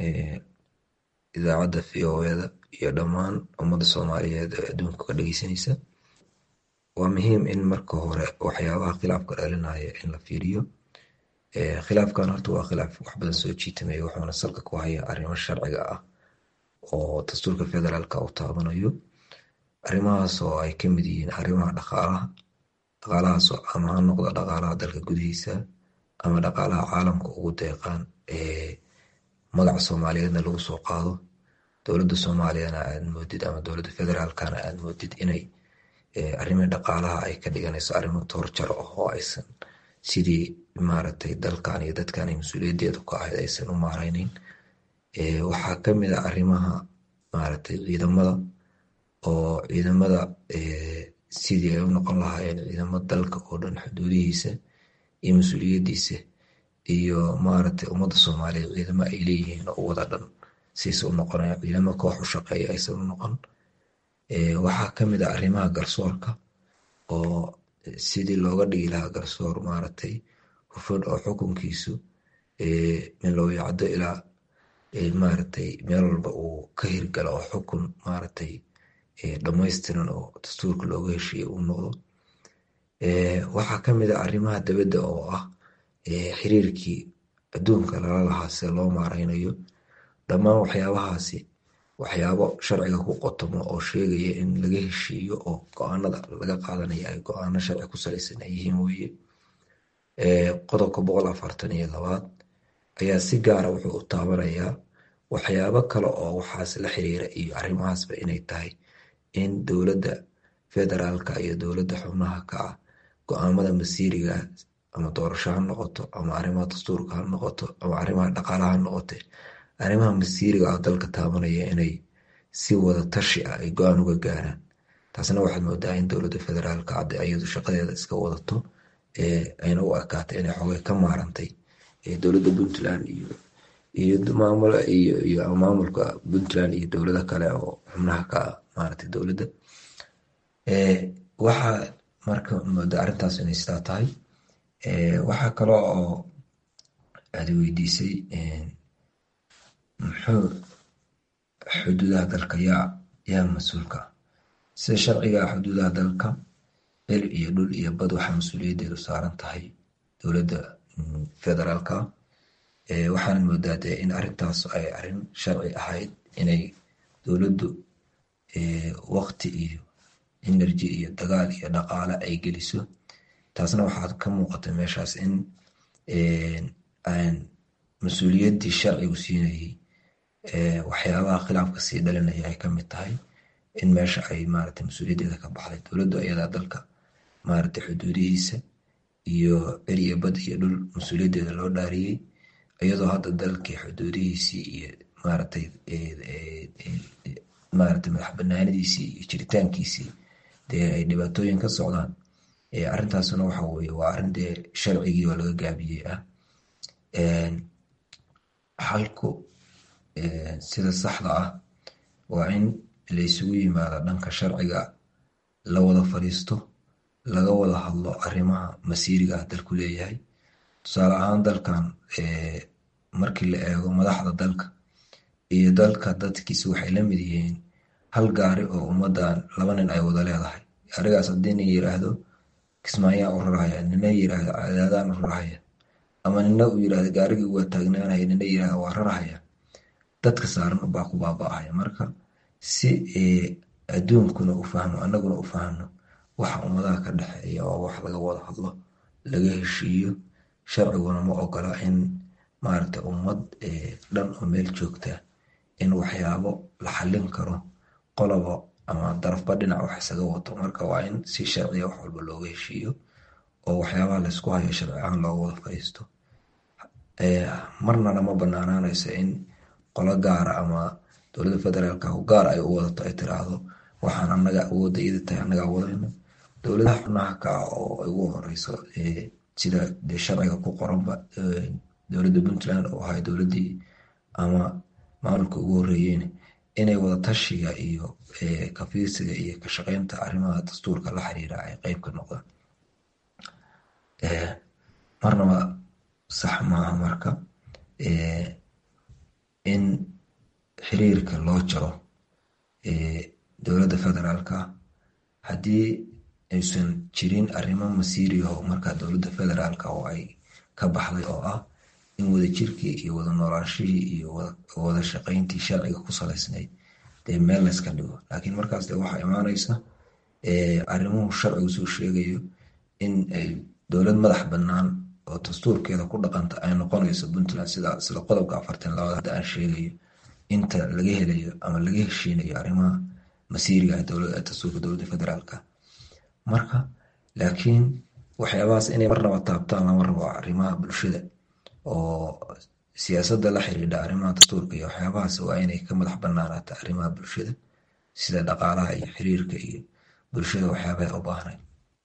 idaacadda v o eda iyo dhammaan ummadda soomaaliyeed ee adduunka ka dhegeysanaysa waa muhiim in marka hore waxyaabaha khilaafka dhalinaya in la fiiriyo khilaafkan horta waa khilaaf wax badan soo jiitamaya wuxuuna salka ku haya arrimo sharciga ah oo dastuurka federaalka uu taabanayo arrimahaas oo ay ka mid yihiin arrimaha dhaqaalaha dhaqaalahaas ama ha noqdo dhaqaalaha dalka gudihiisa ama dhaqaalaha caalamka ugu deeqaan ee magaca soomaaliyeedna lagu soo qaado dowladda soomaaliyana aad moodid ama dowladda federaalkana aad moodid inay arrimii dhaqaalaha ay ka dhiganayso arrimo toorjar ah oo aysan sidii maaragtay dalkan iyo dadkan ay mas-uuliyaddeedu ka ahayd aysan u maareyneyn waxaa ka mid a arrimaha maaragtay ciidamada oo ciidamada sidii ay u noqon lahaayeen ciidamo dalka oo dhan xuduudihiisa iyo mas-uuliyaddiisa iyo maaragtay ummadda soomaaliyeed ciidamo ay leeyihiin oo wada dhan siisa u noqonaya ciidamo koox u shaqeeya aysan u noqon waxaa ka mid a arrimaha garsoorka oo sidii looga dhigi lahaa garsoor maaragtay hufan oo xukunkiisu min loo yacdo ilaa maaragtay meel walba uu ka hirgalo oo xukun maaragtay dhammaystiran oo dastuurka looga heshiiye uu noqdo waxaa ka mid a arrimaha dabadda oo ah xiriirkii adduunka lala lahaa sida loo maareynayo dhammaan waxyaabahaasi waxyaabo sharciga ku qotomo oo sheegaya in laga heshiiyo oo go-aanada laga qaadanaya ay go-aano sharci ku salaysan ay yihiin weye qodobka boqol afartan iyo labaad ayaa si gaara wuxuu u taabanayaa waxyaabo kale oo waxaas la xiriira iyo arrimahaasba inay tahay in dowladda federaalka iyo dowladda xubnaha ka ah go-aamada masiiriga ama doorasho ha noqoto ama arrimaha dastuurka ha noqoto ama arrimaha dhaqaalaha ha noqote arrimaha masiiriga ah dalka taabanaya inay si wada tashi ah ay go-aan uga gaaraan taasna waxaad moodaa in dowladda federaalka hadde iyadu shaqadeeda iska wadato ayna u ekaatay inay xogay ka maarantay dowladda puntland iyo iyo maamul iyo iyo maamulka puntland iyo dowlado kale oo xubnaha ka ah maaragtay dowladda waxaa marka mooda arrintaas inay sidaa tahay waxaa kale oo aad weydiisay muxuu xuduudaha dalka yaa yaa mas-uulka sida sharciga xuduudaha dalka cil iyo dhul iyo bad waxaa mas-uuliyaddeedu saaran tahay dowladda federaalka waxaana moodaa dee in arrintaas ay arrin sharci ahayd inay dowladdu waqti iyo energy iyo dagaal iyo dhaqaale ay geliso taasna waxaad ka muuqata meeshaas in aan mas-uuliyaddii sharcigu siinayay waxyaabaha khilaafka sii dhalinaya ay kamid tahay in meesha ay maaragtay mas-uuliyaddeeda ka baxday dowladdu ayadaa dalka maaragtay xuduudihiisa iyo cir iyo bad iyo dhul mas-uuliyaddeeda loo dhaariyey iyadoo hadda dalkii xuduudihiisii iyo maaragtay maaragtay madax banaanadiisii iyo jiritaankiisii dee ay dhibaatooyin ka socdaan arrintaasna waxa weye waa arrin dee sharcigii oo laga gaabiyey ah xalku sida saxda ah waa in laysugu yimaado dhanka sharciga la wada fadhiisto laga wada hadlo arrimaha masiiriga ah dalku leeyahay tusaale ahaan dalkan markii la eego madaxda dalka iyo dalka dadkiisa waxay la mid yihiin hal gaari oo ummadan laba nin ay wada leedahay gaarigaas haddii nin yiraahdo kismaayaan u rarahaya nina yiraahdo cadaadaan u rarahaya ama nina uu yirahdo gaarigii waa taagnaanaya nina yirahdo waa rarahaya dadka saaran baa ku baaba-aya marka si adduunkuna u fahmo annaguna u fahno waxa ummadaha ka dhexeeya oo wax laga wada hadlo laga heshiiyo sharciguna ma ogola in maaragta ummad dhan oo meel joogta in waxyaabo la xallin karo qolobo ama darafba dhinac wax isaga wato marka waa in si sharciya wax walba looga heshiiyo oo waxyaabaha laysku hayo sharci ahaan looga wada fadhiisto marnana ma banaanaanayso in qolo gaara ama dowladda federaalka gaar ay u wadato ay tiraahdo waxaan anaga awoodda iyada tahay annagaa wadayno dowladaha xubnaha ka ah oo ay ugu horeyso sida dee sharciga ku qoranba dowladda puntland oo ahay dowladdii ama maamulka ugu horeeyeen inay wadatashiga iyo kafiirsiga iyo ka shaqeynta arrimaha dastuurka la xiriira ay qeyb ka noqdaan marnaba sax maaha marka in xiriirka loo jaro dowladda federaalka haddii aysan jirin arrimo masiiriyaho markaa dowladda federaalka oo ay ka baxday oo ah in wadajirkii iyo wada noolaanshihii iyo wada shaqeyntii sharciga ku salaysnayd dee meel layska dhigo laakiin markaas de waxaa imaanaysa arrimuhu sharcigu soo sheegayo in ay dowlad madax bannaan oo dastuurkeeda ku dhaqanta ay noqonayso puntland sida sida qodobka afartan labaad hadda aan sheegayo inta laga helayo ama laga heshiinayo arrimaha masiiriga dastuurka dowladda federaalka marka laakiin waxyaabahaas inay marnaba taabtaan lama rabo arrimaha bulshada oo siyaasadda la xiriidha arrimaha dastuurka iyo waxyaabahaas waa inay ka madax banaanaata arrimaha bulshada sida dhaqaalaha iyo xiriirka iyo bulshada waxyaabaha u baahnayd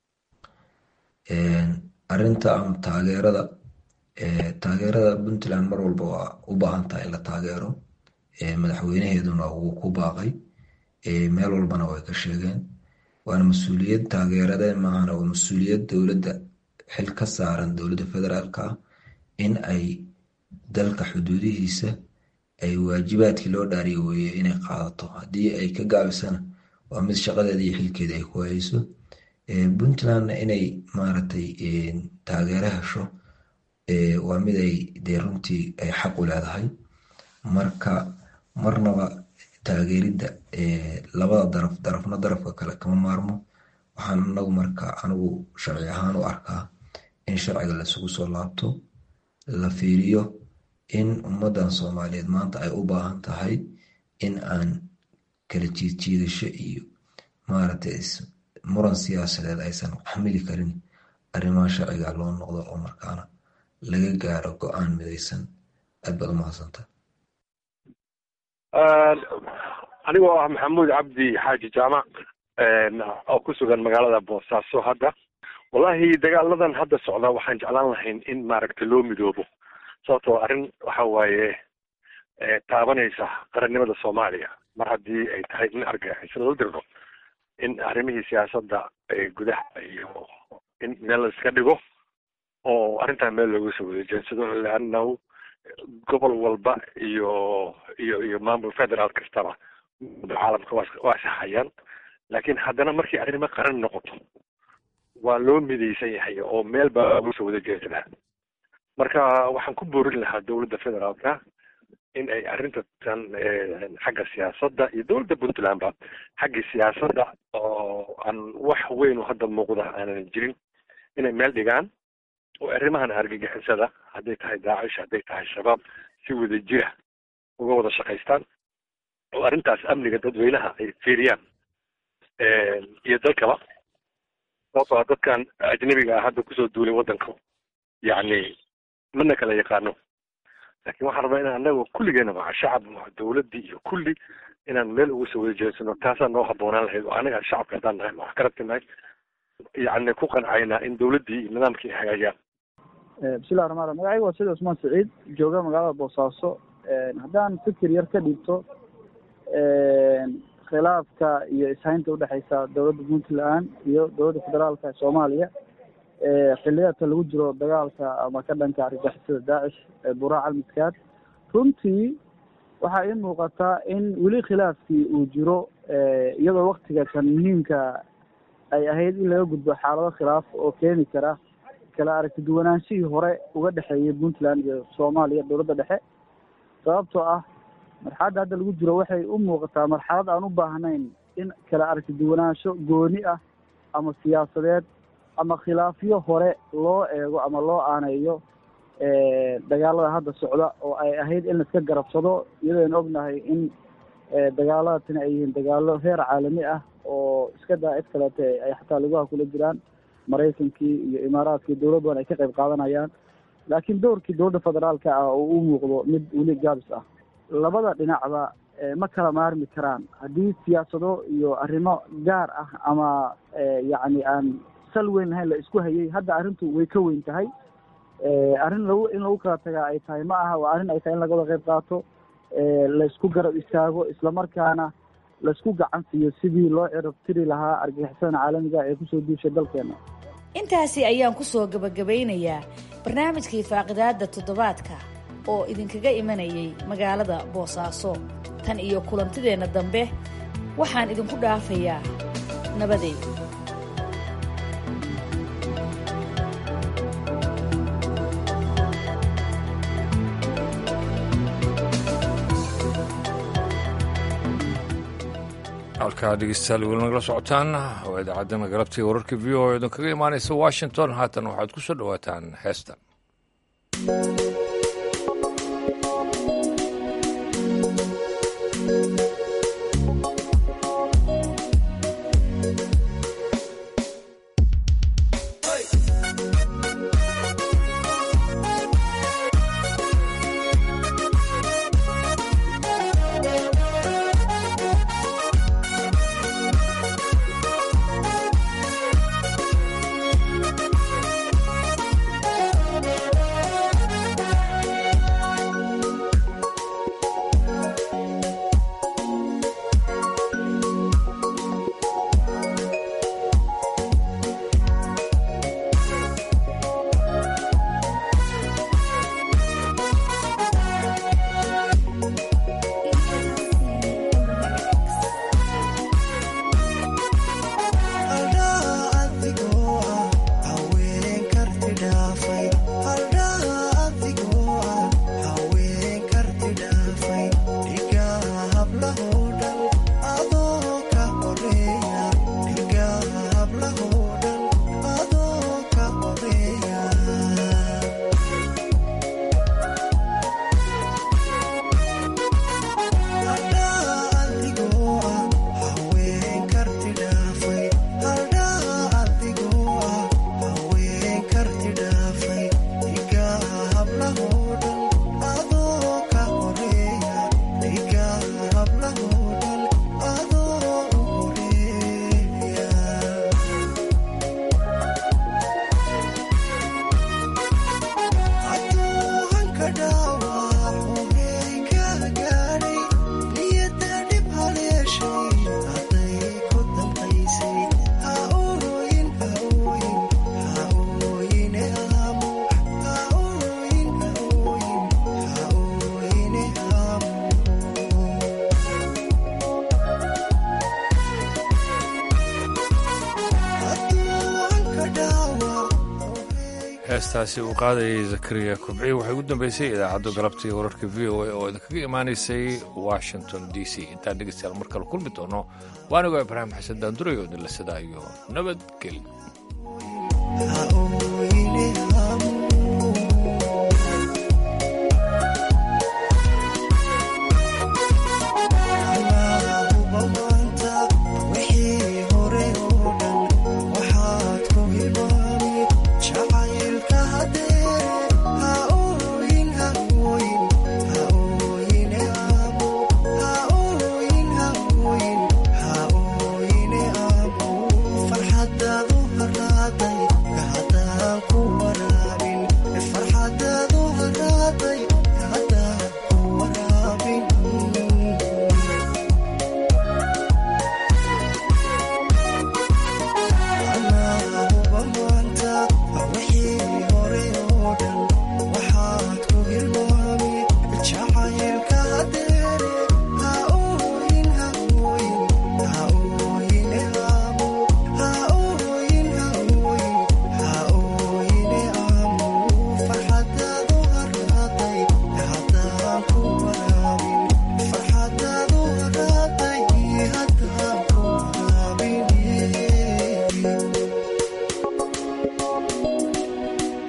arinta ama taageerada taageerada puntland mar walba waa u baahan tahay in la taageero madaxweynaheeduna wuu ku baaqay meel walbana way ka sheegeen waana mas-uuliyad taageerade maahana waa mas-uuliyad dowladda xil ka saaran dowladda federaalka ah in ay dalka xuduudihiisa ay waajibaadkii loo dhaariyo weeye inay qaadato haddii ay ka gaabisana waa mid shaqadeeda iyo xilkeeda ay ku hayso puntlandna inay maaragtay taageero hesho waa mid ay dee runtii ay xaq u leedahay marka marnaba taageeridda labada daraf darafna darafka kale kama maarmo waxaan anagu marka anigu sharci ahaan u arkaa in sharciga laisugu soo laabto la fiiriyo in ummaddan soomaaliyeed maanta ay u baahan tahay in aan kala jiidjiidasho iyo maaragtay muran siyaasadeed aysan xamili karin arrimaha sharciga loo noqdo oo markaana laga gaaro go-aan midaysan aad baad umahadsanta anigoo ah maxamuud cabdi xaaji jaamac oo ku sugan magaalada boosaaso hadda wallahi dagaaladan hadda socda waxaan jeclaan lahayn in maaragta loo midoobo sababtoo arrin waxa waaye taabanaysa qarannimada soomaaliya mar haddii ay tahay in argagixisada la dirdo in arrimihii siyaasadda gudaha iyo in meel la iska dhigo oo arrintan meel looga soo wada jeedsado leannahu gobol walba iyo iyo iyo maamul federaal kastaba caalamka waa waa saxayaan laakiin haddana markii arrimo qaran noqoto waa loo midaysan yahay oo meel baa looga soo wada jeedsadaa marka waxaan ku boorin lahaa dowladda federaalka in ay arrinta tan xagga siyaasadda iyo dowladda puntlandba xaggii siyaasadda oo aan wax weyn oo hadda muuqda aanan jirin inay meel dhigaan oo arrimahan argagixisada hadday tahay daacish hadday tahay shabaab si wada jira uga wada shaqaystaan oo arrintaas amniga dadweynaha ay fiiriyaan iyo dalkaba sababtoo dadkan ajnabiga ah hadda kusoo duulay waddanka yacni mana kala yaqaano laakiin waxaan rabaa inaan annaga kulligeena maca shacab maca dowladdii iyo kulli inaan meel uga soo wada jeedsano taasaa noo habboonaan lahayd oo anaga shacabka haddaan nahay wax ka rabtinahay yacni ku qancayna in dowladdii iyo nidaamkii ay hagaajiyaan bismillahi raxmaan raxiim magacayga waa sida cusmaan saciid jooga magaalada boosaaso haddaan fikir yar ka dhiibto khilaafka iyo ishaynta udhexeysa dowladda puntland iyo dowladda federaalka ee soomaaliya xiliyadka lagu jiro dagaalka ama ka dhanka argagixisada daacish ee buraac almiskaad runtii waxaa ii muuqataa in weli khilaafkii uu jiro iyadoo waktiga kan muhiimka ay ahayd in laga gudbo xaalado khilaaf oo keeni kara kala aragti duwanaanshihii hore uga dhexeeyay puntland iyo soomaaliya dowladda dhexe sababtoo ah marxaladda hadda lagu jiro waxay u muuqataa marxalad aan u baahnayn in kala aragti duwanaansho gooni ah ama siyaasadeed ama khilaafyo hore loo eego ama loo aaneeyo dagaalada hadda socda oo ay ahayd in laiska garabsado iyadoo aan ognahay in dagaalada tani ay yihiin dagaalo heer caalami ah oo iska daa cid kaleete ay xataa lugaha kula jiraan maraykankii iyo imaaraadkii dowlad badan ay ka qayb qaadanayaan laakiin doorkii dowladda federaalka ah oo u muuqdo mid weli gaabis ah labada dhinacba ma kala maarmi karaan haddii siyaasado iyo arrimo gaar ah ama yacni aan sal weyn lahayn la isku hayay hadda arrintu way ka weyn tahay arrin lagu in lagu kala tagaa ay tahay ma aha waa arrin ay tahay in laga wada qayb qaato laysku garab istaago islamarkaana laysku gacan siiyo sidii loo cirab tiri lahaa argagixisada caalamiga ee kusoo duushay dalkeena intaasi ayaan kusoo gabagabeynayaa barnaamijkii faaqidaada toddobaadka oo idinkaga imanayay magaalada boosaaso tan iyo kulantideenna dambe waxaan idinku dhaafayaa nabadeed halkaa dhegeystayaal weli nagala socotaan waa idaacadana galabtii wararka v o idin kaga imaanaysa washington haatan waxaad ku soo dhowaataan heesta heestaasi uu qaadayay zakariya kubci waxay ugu dambeysay idaacadda galabtii wararka v o a oo idinkaga imaanaysay washington d c intaan dhegeystayaal mar kale kulmi doono waanigoo ibraahim xasan daanduray oo idinla sidaa iyo nabadgelyo